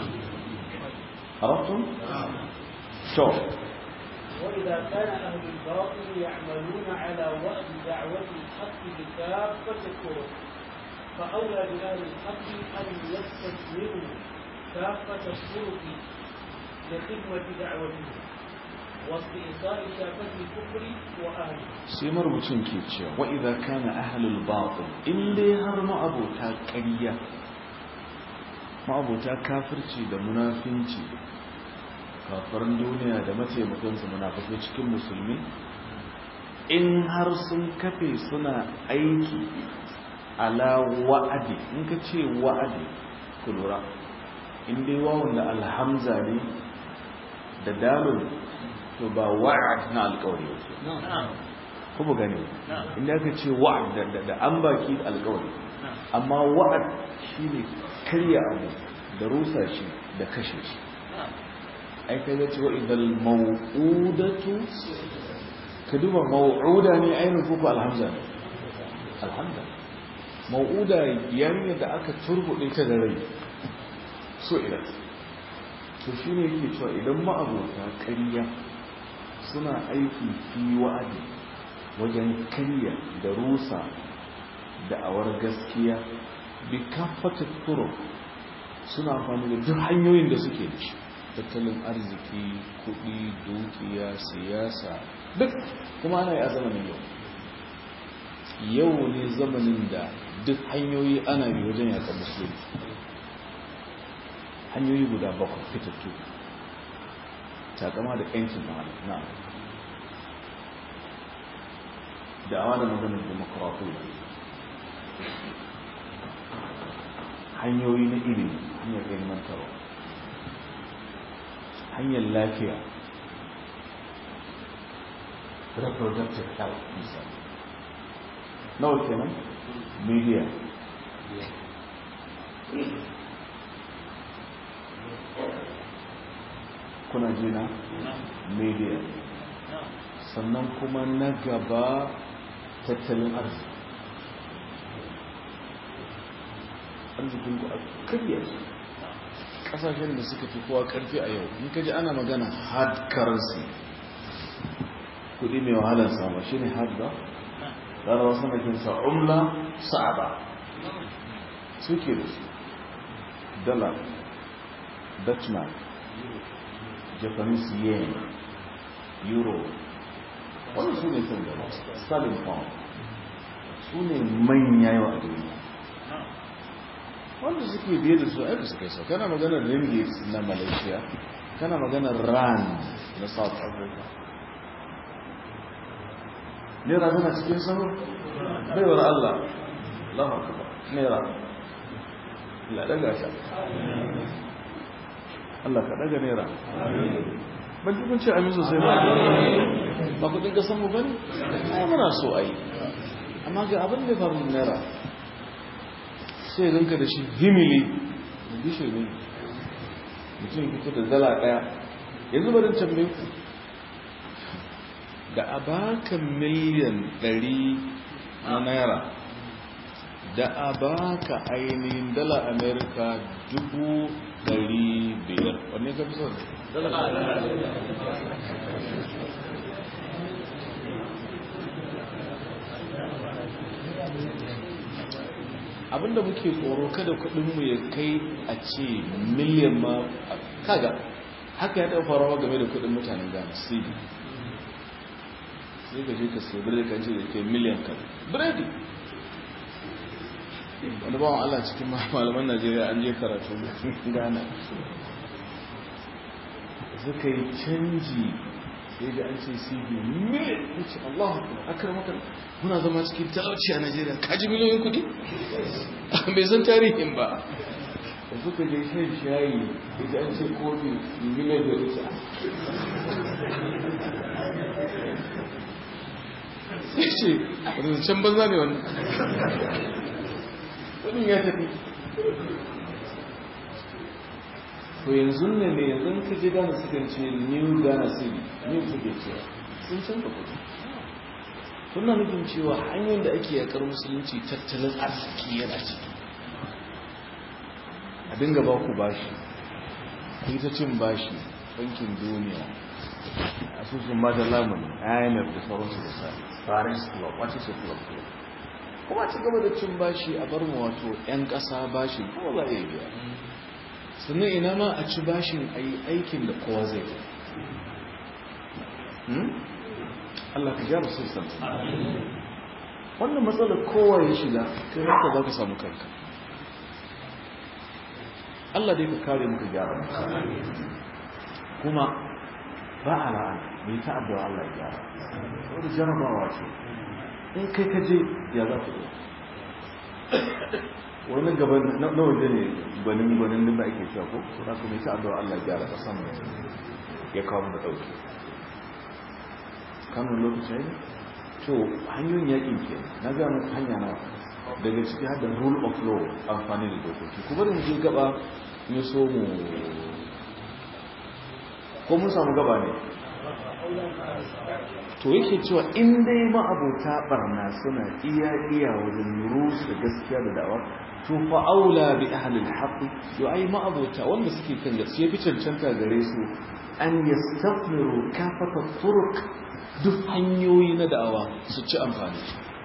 عرفتم؟ شوف وإذا كان أهل الباطل يعملون على وأد دعوة الحق بكافة الطرق فأولى بأهل الحق أن يستثمروا كافة الطرق لخدمة دعوته واستئصال شافة الكفر وأهله sai marubucin ke cewa wa idza kana ahlul batil in dai har ma'abota ƙarya ma'abota kafirci da munafinci kafarin duniya da mataimakansu munafikai cikin musulmi in har sun kafe suna aiki ala wa'adi in ka ce wa'adi ku lura in dai wawon da alhamza ne da dalil to ba wa'ad na alkawari kuma gani inda aka ce wa'ad da an baki alkawari amma wa'ad shine karya abu da rusa shi da kashe shi ai kai zace wa idal maw'udatu ka duba maw'uda ne ainihin kuku alhamza ne alhamza maw'uda yarinya da aka turbuɗe ta da rai so ila to shine yake cewa idan ma'abota ƙarya suna aiki fi wa'adi wajen karya da rusa da awar gaskiya bi kafata turo suna amfani da duk hanyoyin da suke da shi tattalin arziki kudi dukiya siyasa duk kuma ana yi a zamanin yau yau ne zamanin da duk hanyoyi ana bi wajen yakan musulunci hanyoyi guda bakwai fitattu takama da yancin na da'awa da maganar demokuraɗiyya hanyoyi na ilimi hanyar ilmantarwa hanyar lafiya reproductive health misali nawa kenan media kuna jina media sannan kuma na gaba tattalin arziki arzikin ku a karya su kasashen da suka fi kowa karfi a yau in ka ji ana magana hard currency kudi mai wahalar sama shi ne hard ba larawa sanakinsa umla sa'aba suke da su dollar dutchman japanese yen euro wani su ne sun gaba sterling pound su ne manya yawa a duniya wanda suke biye da su aika suka sau kana maganar ringgit na malaysia kana maganar rand na south africa naira tana cikin sanu baiwar allah allahu akbar naira la daga sha allah ka daga naira ban ji kun ce amin sosai ba ba kudin kasan mu bane ai muna so ai amma ga abin da faru naira sai zanka da shi himili da gishe ne mutum fito da dala daya yanzu barin tambaye ku da a baka miliyan 100 na naira da a baka ainihin dala amerika dubu dari biyar wanne ka fi son abinda muke tsoro kada kudinmu ya kai a ce miliyan ma kaga haka ya taɓa farawa game da kudin mutanen ghana cd sai ka je ka sai biredi kan ce da ke miliyan kan biredi wani bawan allah cikin malaman najeriya an je karatu ghana suka yi canji sai da an ce cd miliyan ya ce allah akar maka muna zama cikin talauci a najeriya kaji miliyoyin kudi bai san tarihin ba da suka je shan shayi da an ce kofi miliyan da ita sai ce wadda can banza ne wannan kudin ya tafi to yanzu ne ne yanzu ka je gane sukan ce new ghana city new suke cewa sun canza kudi suna nufin cewa hanyar da ake yakar musulunci tattalin arziki yana ciki a dinga ba ku bashi ku yi ta cin bashi bankin duniya asusun ba da lamuni imf da sauransu da sa paris club wace ce club club kuma ci gaba da cin bashi a bar mu wato 'yan ƙasa bashi kuma za a iya biya sannan ina ma a ci bashin a yi aikin da kowa zai Allah ka gyara sassan wannan matsalar kowa ya shiga kai haka za ka samu kanka Allah dai ka kare muka gyara kuma ba a la'ana mai ta addu'a Allah ya gyara wadda jarabawa ce in kai ka je ya za ku wani gaban na waje ne gwanin gwanin da ake cewa ko su za ku mai ta addu'a Allah ya gyara ƙasan ya kawo da ɗauki kanun lokaci ne to hanyoyin yakin ke na ga muku hanya na daga ciki har da rule of law amfani da dokoki kuma da je gaba ne so mu ko mun samu gaba ne to yake cewa in dai ma'abota barna suna iya iya wajen rusa gaskiya da da'awa to fa aula bi ahli al-haqq yo ai ma'abota wanda suke kan gaskiya fi cancanta gare su an yastaqmiru kafata turuq duk hanyoyi na da'awa su ci amfani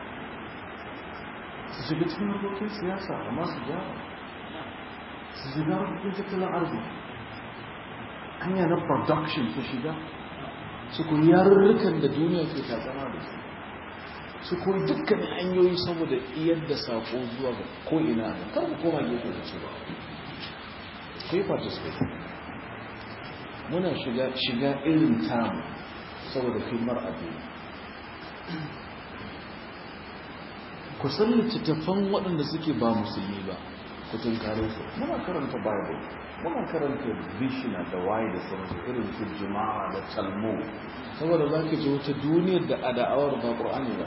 su shiga cikin harkokin siyasa amma su gyara su shiga harkokin tattalin arziki hanya na production su shiga su koyi yarurrukan da duniya ke tatsama da su su koyi dukkanin hanyoyi saboda iyar da sako zuwa ga ko'ina a kar ku koma gefe da ce ba ku yi participate muna shiga irin tamu saboda filmar addini ku san littattafan waɗanda suke ba musulmi ba ku tunkare su muna karanta bible muna karanta bishina da waye da sauransu irin su jima'a da talmo saboda za ka ji wata duniyar da a da'awar ba ƙur'ani ba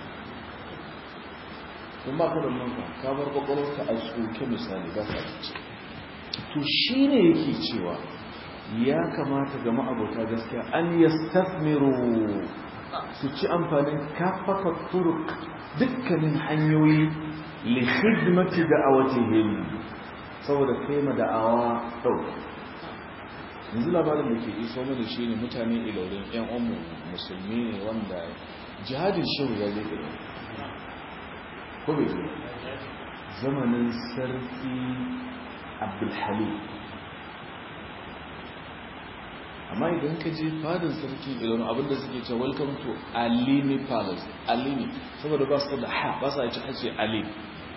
in ba ka da nan ka bar kwakwalwarka a tsoke misali ba ka ci to shi ne yake cewa ya kamata ga ma'abota gaskiya an yastafmiru su ci amfanin kafaka turuk dukkanin hanyoyi li khidmati da'awatihim saboda kai ma da'awa dauki yanzu labarin da ke iso mana shine mutane ilorin yan umu musulmi ne wanda jihadin shehu ya zai ko bai zo zamanin sarki abdulhalim amma idan ka je fadin sarki idan abinda suke ce welcome to alini palace alini saboda ba su da ha ba su ci hace alini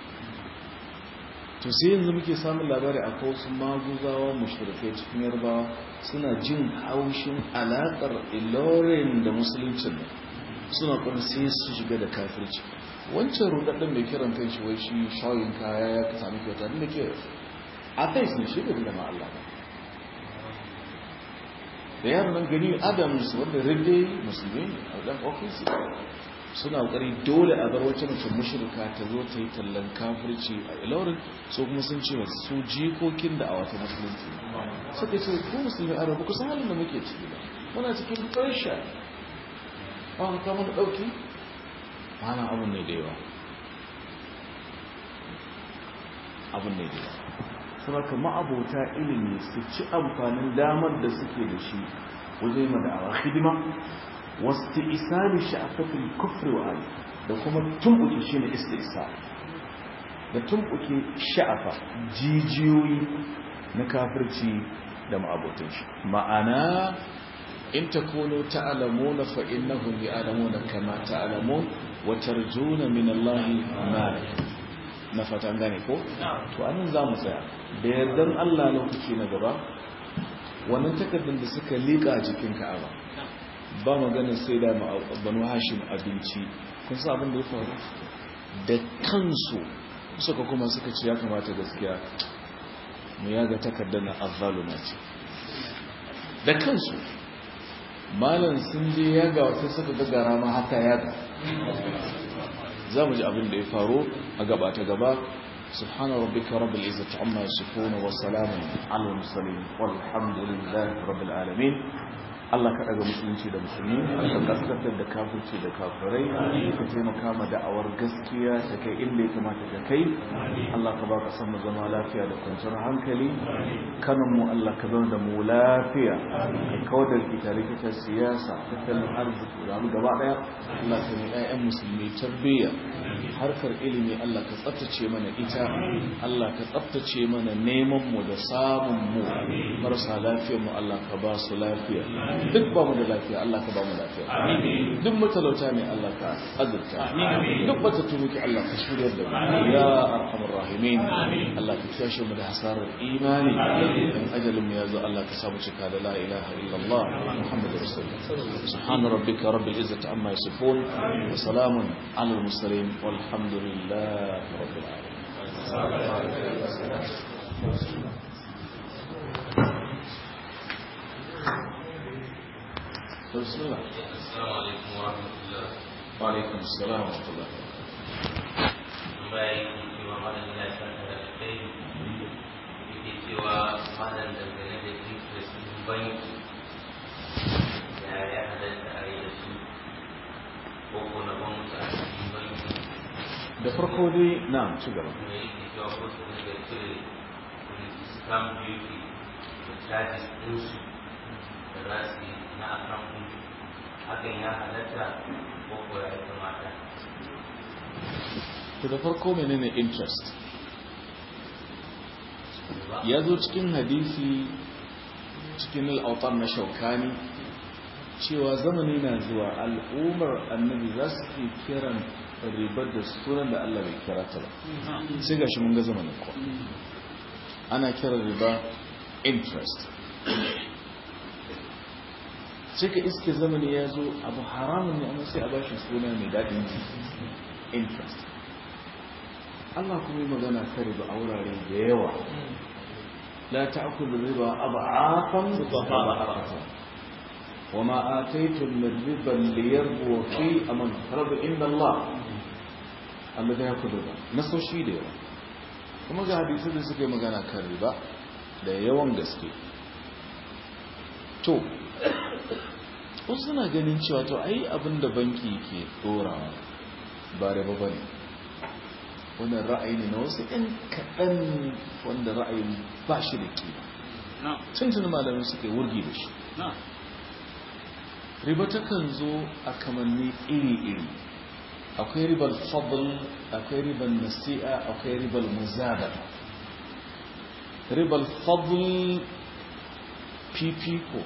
to sai yanzu muke samun labari a wasu maguzawa mushrikai cikin yarbawa suna jin haushin alakar ilorin da musuluncin suna kuma sai su shiga da kafirci wancan rudadden mai kiran kan shi wai shi shawin kaya ya sami kyauta da ke a kai sun shi da ma Allah ba da yaron nan gani adams wanda rinde musulmi ne a dan ofisi suna kokari dole a bar wacce mace mushrika ta zo ta yi tallan kafirci a ilorin so kuma sun ce su jikokin da a wata musulunci suka ce ko musulmi a rabu kusan halin da muke ciki ba muna cikin pressure ba mu kama da dauki ana abin ne da yawa abin da ya saboda ma'abota ilimi su ci amfanin damar da suke da shi wajen ma da'awa hidima wasu isali sha'afatul kufri wa ali da kuma tumbuke shi ne istisa da tumbuke sha'afa jijiyoyi na kafirci da ma'abotan shi ma'ana in takunu ta'lamuna fa innahum ya'lamuna kama ta'lamun wa tarjuna min Allah ma na fatan gane ko to anan zamu tsaya da yardan Allah lokaci na gaba wannan takardun da suka lika jikin Ka'aba ba magana sai da banu Hashim abinci kun san abin da ya faru da kansu suka kuma suka ce ya kamata gaskiya mu yaga takardar na azzaluma ce da kansu malam sun je yaga wata suka gagara ma haka yaga za mu ji abin da ya faru a gaba ta gaba سبحان ربك رب العزة عما يصفون وسلام على المرسلين والحمد لله رب العالمين Allah ka daga musulunci da musulmi ka kaskantar da kafirci da kafirai ka taimaka ma da'awar gaskiya ta kai inda ya kamata ta kai Allah ka ba ka san mu zama lafiya da kwanciyar hankali kanan mu Allah ka zama da mu lafiya ka kawar da rikita rikitar siyasa tattalin arziki da gaba daya Allah ka mai 'ya'yan musulmi tarbiyya harkar ilimi Allah ka tsaftace mana ita Allah ka tsaftace mana neman mu da samun mu marasa lafiyar mu Allah ka ba su lafiya duk ba mu da lafiya Allah ka ba mu lafiya duk matalauta ne Allah ka azurta duk bata tumuki Allah ka shiryar da mu ya arhamar rahimin Allah ka kiyashe mu da hasarar imani dan ajalin mu yazo Allah ka samu cika da la ilaha illallah muhammadur rasulullah subhana rabbika rabbil izzati amma yasifun wa salamun alal mursalin walhamdulillahi rabbil alamin بسم الله السلام عليكم ورحمة الله وعليكم السلام ورحمة الله bayan cewa malam ya saka da kai yake cewa malam dangane da interest din banki ya ya halatta a yi da su ko ko na banki a cikin banki da farko dai na ci gaba kuma yake cewa ko su daga cire scam duty da charges ɗinsu da za su yi na account hakan ya halatta ko ko ya kamata to da farko menene interest ya zo cikin hadisi cikin al'autar na shaukani cewa zamani na zuwa al'ummar annabi za su ke kiran ribar da sunan da Allah bai kira ta ba sai ga shi mun ga zamanin kuwa ana kiran riba interest sai ka iske zamani ya zo abu haramun ne amma sai a bashi suna mai daɗin ji interest Allah kuma yi magana ta riba a wurare da yawa la ta'kulu riba ab'afan mudha'afatan wa ma ataytum min riban liyarbu fi aman farad inda Allah alladhi yakulu riba nasoshi da yawa kuma ga hadisi da suka yi magana kan riba da yawan gaske to wasu suna ganin cewa to ai abinda banki ke dorawa ba riba bane wannan ra'ayi ne na wasu ɗan kaɗan wanda ra'ayin ba shi da ƙima tuntun malamin suka yi wurgi da shi riba takan zo a kamanni iri-iri akwai ribar fadl akwai ribar nasi'a akwai ribar muzada ribar fadl fifiko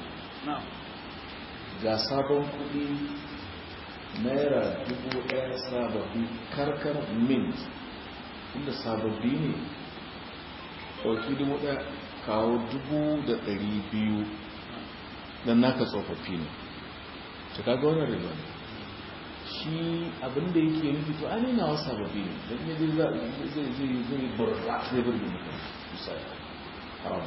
ga sabon kuɗi naira dubu ɗaya sababbi karkar mint inda sababbi ne ɗauki dubu ɗaya kawo dubu da ɗari biyu don naka tsofaffi ne ta kaga wannan riba ne shi abinda yake nufi to an yana wasu sababbi ne don ne zai zai zai zai burra zai burge mutum misali haram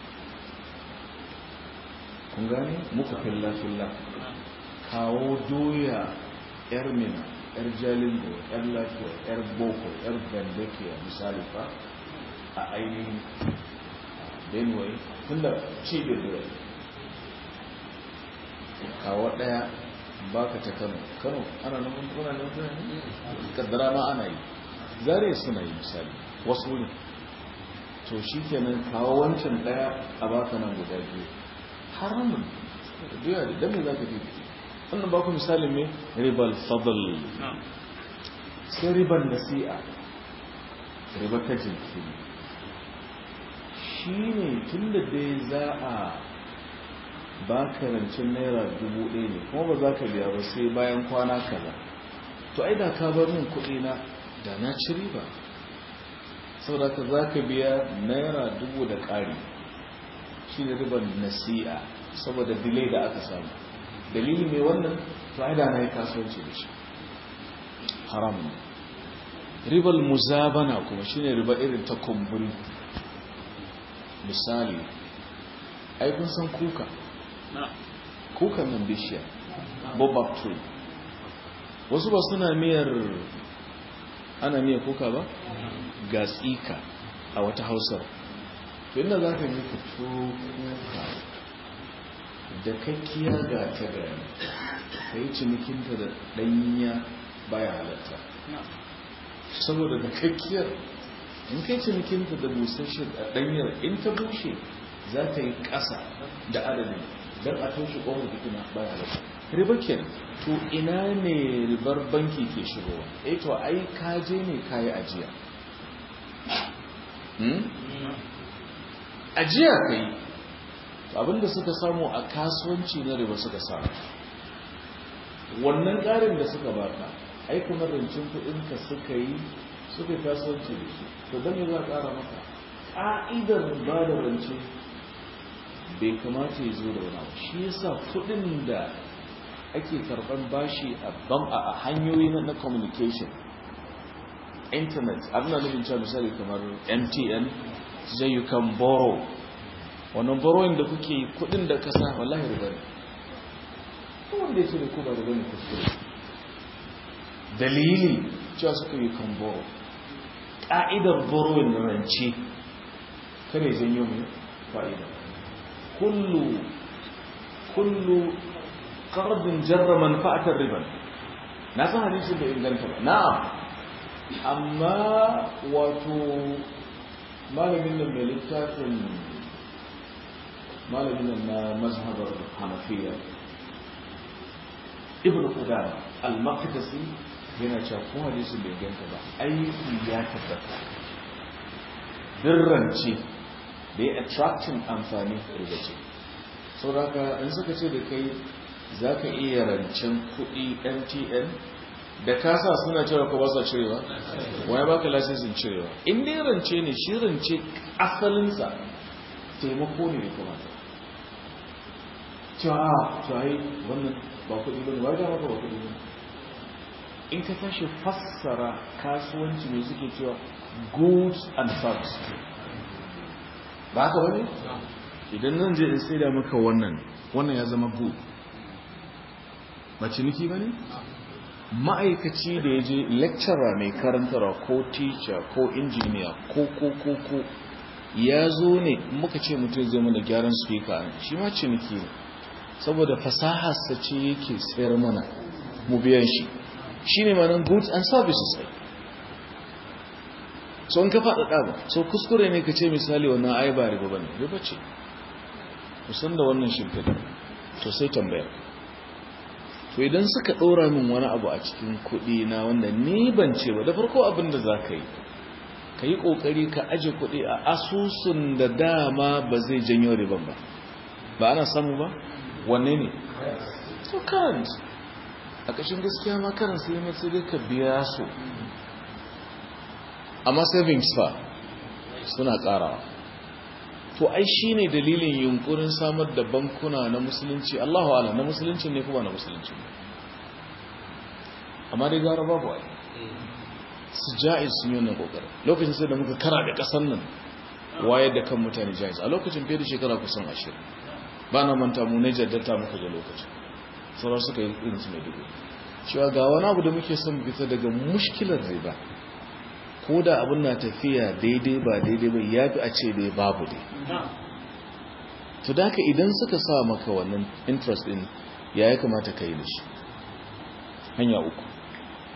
kun gane muku filla filla kawo doya yar mina yar jalingo yar lafiya yar boko yar bandakiya misali fa a ainihin benway tun da cibiyar da kawo daya baka ta kano kano ana nan kuna nan kuna ne kaddara ma ana yi zare suna yi misali wasu wurin to shi kenan kawo wancan daya a baka nan guda biyu haramun biya da dame za ka fifita wannan ba ku misalin mai ribal fadl sai ribar nasi'a ribar ta jinkiri shi ne tun da dai za a ba ka rancin naira dubu ɗaya ne kuma ba za ka biya ba sai bayan kwana kaza to ai da ka bar min kuɗi na da na ci riba saboda ka za ka biya naira dubu da ƙari shi ne ribar nasi'a saboda delay da aka samu dalili mai wannan to ai da na yi kasuwanci da shi haram ne ribar muzabana kuma shi ne riba irin ta kumburi misali ai kun san kuka kuka nan bishiya bobab tree wasu ba suna miyar ana miyar kuka ba ga tsika a wata hausar to inda za ka yi fito kuka da kakkiya ga ta gani ka yi cinikinta da ɗanya baya halatta saboda da kakkiyar in kai cinikinta da busasshe a ɗanyar in ta bushe za ta yi ƙasa da adadin don a toshe ƙwamar fitina baya halatta ribar kenan to ina ne ribar banki ke shigowa eh to ai kaje ne kayi ajiya ajiya kai abinda suka samu a kasuwanci na riba suka samu wannan ƙarin da suka baka ai kamar rancin kuɗinka suka yi suka yi kasuwanci da shi to don me za a ƙara maka ƙa'idar ba da rance bai kamata ya zo da wani abu shi yasa kuɗin da ake karɓar bashi a ban a hanyoyi na communication internet abin da nufin cewa misali kamar mtn zai you can borrow wannan borrowing da kuke kudin da kasa wallahi riba ne wanda ya ce da ku ba riba ne kuskure dalili cewa suka you can borrow ƙa'idar borrowing na rance kare janyo mai fa'ida kullu kullu qardin jarra manfa'atar riban na san hadisin da inganta ba na'am amma wato malamin nan mai littafin malamin nan na mazhabar hanafiya ibn qudama al-maqdisi yana cewa ko hadisin bai ganta ba aiki ya tabbata dirrance da ya attracting amfani rigace saboda in suka ce da kai za ka iya rancen kuɗi mtn da kasa suna cewa ko ba sa cirewa waya baka lasisin cirewa in dai rance ne shi rance asalinsa taimako ne da kuma cewa a cewa yi wannan ba kuɗi ba ne ba da maka ba kuɗi ba in ka tashi fassara kasuwanci ne suke cewa goods and services ba haka ba ne idan nan je in sai da maka wannan wannan ya zama good ba ciniki ba ne ma'aikaci da ya je lecturer mai karantarwa ko teacher ko engineer ko ko ko ko ya zo ne muka ce mutum zai mana gyaran speaker shi ma ciniki ne saboda fasaharsa ce yake tsayar mana mu biyan shi shi ne manan goods and services sai so in ka faɗaɗa ba so kuskure ne ka ce misali wannan ai ba riba ba ne riba ce musan da wannan shimfiɗa to sai tambayar to idan suka ɗora min wani abu a cikin kuɗi na wanda ni ban ce ba da farko abin da za ka yi ka yi ƙoƙari ka aje kuɗi a asusun da dama ba zai janyo riban ba ba ana samu ba wanne ne to current a ƙashin gaskiya ma current sai mai sai ka biya su amma savings fa suna ƙarawa to ai shine dalilin yunkurin samar da bankuna na musulunci Allahu ala na musulunci ne kuma na musulunci ne amma dai gara babu ai su ja'iz sun yi wannan kokarin lokacin sai da muka kara da kasar nan wayar da kan mutane ja'iz a lokacin fiye da shekara kusan ashirin ba na manta mu ne jaddata muka da lokacin sauran suka yi irin su mai dubu cewa ga wani abu da muke son fita daga mushkilar riba ko da abin na tafiya daidai ba daidai ba ya fi a ce dai babu dai to da ka idan suka sa maka wannan interest din ya ya kamata ka yi da shi hanya uku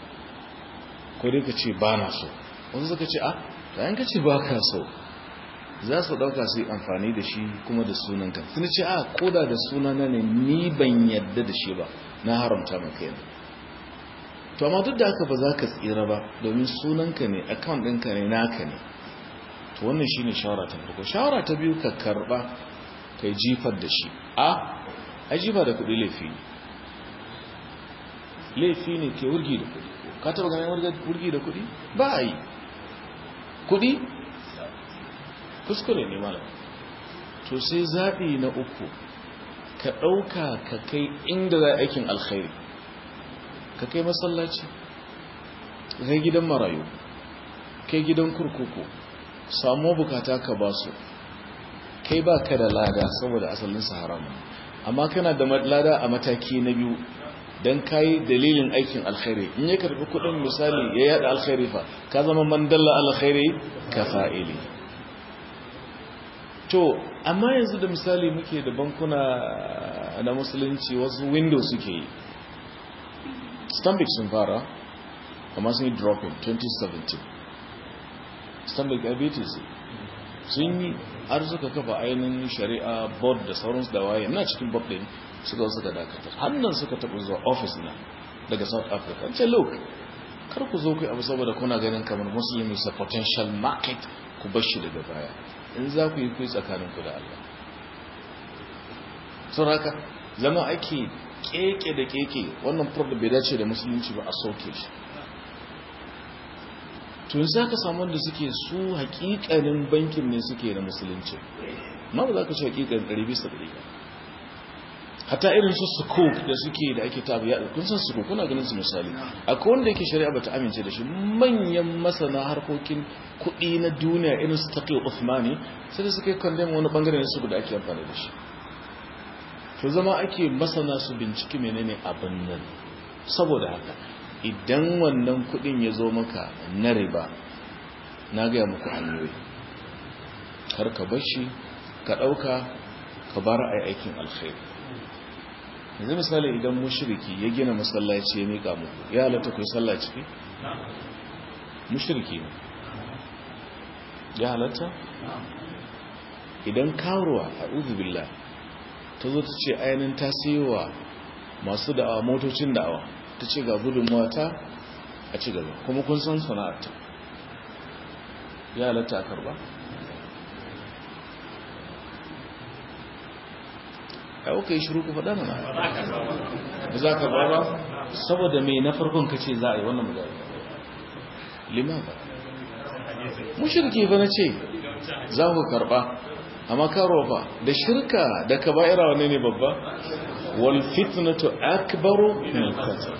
ko dai ka ce ba na so wasu suka ce a ta yanka ce ba ka so za su ɗauka su yi amfani da shi kuma da sunanka sun ce a koda da sunana ne ni ban yadda da shi ba na haramta maka yana to amma duk da haka ba za ka tsira ba domin sunanka ne account ɗinka ne naka ne to wannan shi ne shawara ta farko shawara ta biyu ka karɓa ka yi jifar da shi a a jifa da kuɗi laifi ne laifi ne ke wurgi da kuɗi ka taɓa ganin wurgi da kuɗi ba a yi kuɗi kuskure ne malam to sai zaɓi na uku ka ɗauka ka kai inda za aikin alkhairi ka kai masallaci kai gidan marayu kai gidan kurkuku samu bukata ka ba su kai ba ka da lada saboda asalin haram amma kana da lada a mataki na biyu don kayi dalilin aikin alkhairi in ya karbi kudin misali ya yada alkhairi fa ka zama mandalla alkhairi ka fa'ili to amma yanzu da misali muke da bankuna na musulunci wasu windows suke yi stanbic sun fara amma sun yi dropping 2017 stanbic ibtc sun yi har suka kafa ainihin shari'a board da sauransu da waye na cikin board din suka suka dakatar hannun suka taɓa zuwa office na daga south africa ce look kar ku zo ku abu saboda kuna ganin kamar muslim is a potential market ku bar shi daga baya in za ku yi kuyi tsakaninku da Allah sun haka zama ake keke da keke wannan problem bai dace da musulunci ba a soke shi tun za ka samu wanda suke su hakikanin bankin ne suke da musulunci ma ba za ka ce hakikanin ɗari bisa ɗari ba hata irin su sukuk da suke da ake tabi ya kun san sukuk kuna ganin su misali akwai wanda yake shari'a bata amince da shi manyan masana harkokin kuɗi na duniya irin su taqi Uthmani sai da suka yi condemn wani bangare ne su da ake amfani da shi to zama ake masana su binciki menene abin nan saboda haka idan wannan kuɗin ya zo maka na riba na gaya muku hanyoyi kar ka bar shi ka ɗauka ka bar a aikin alkhairi yanzu misali idan mushriki ya gina masallaci ya mika muku ya halatta ku yi sallah ciki mushriki ne ya halatta idan karuwa a billah ta zo ta ce ainihin ta wa masu da'awa motocin da'awa ta ce ga gudunmuwa ta a ci gaba kuma kun san sana'arta ya halatta a karba ai kuka yi shiru ku faɗa mana ba za ka ba ba saboda mai na farkon ka ce za a yi wannan magana lima ba mushirki ba na ce za ku karɓa amma karo ba da shirka da kaba'ira wane ne babba wal fitnatu akbaru min qatl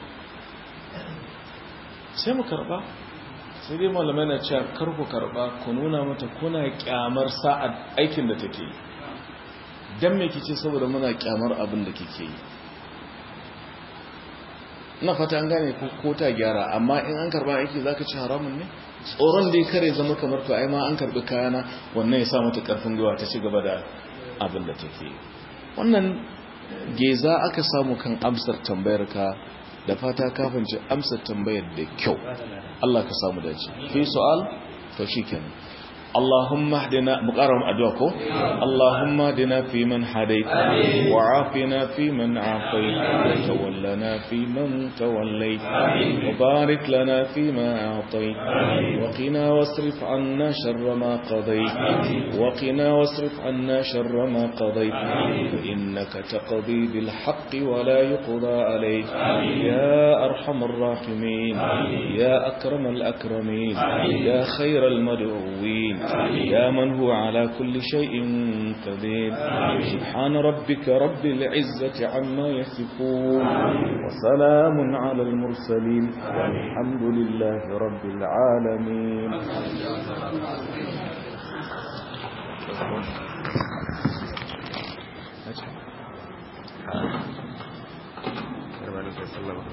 sai mu karɓa sai dai malamai na cewa kar ku karɓa ku nuna mata kuna kyamar sa'ad aikin da take yi dan me kice saboda muna kyamar abin da kike yi ina fata an gane ko ta gyara amma in an karba aiki zaka ci haramun ne tsoron dai kare zama kamar to ai ma an karbi kayana wannan ya sa mata karfin gwiwa ta ci gaba da abin da take yi wannan geza aka samu kan amsar tambayar ka da fata kafin ci amsar tambayar da kyau Allah ka samu dace fi su'al to shikenan اللهم اهدنا مقرم ادعوكم اللهم اهدنا فيمن هديت وعافنا فيمن عافيت وتولنا فيمن توليت وبارك لنا فيما اعطيت وقنا واصرف عنا شر ما قضيت وقنا واصرف عنا شر ما قضيت فانك تقضي بالحق ولا يقضى عليك يا ارحم الراحمين يا اكرم الاكرمين يا خير المدعوين يا من هو على كل شيء قدير سبحان ربك رب العزة عما يصفون وسلام على المرسلين والحمد لله رب العالمين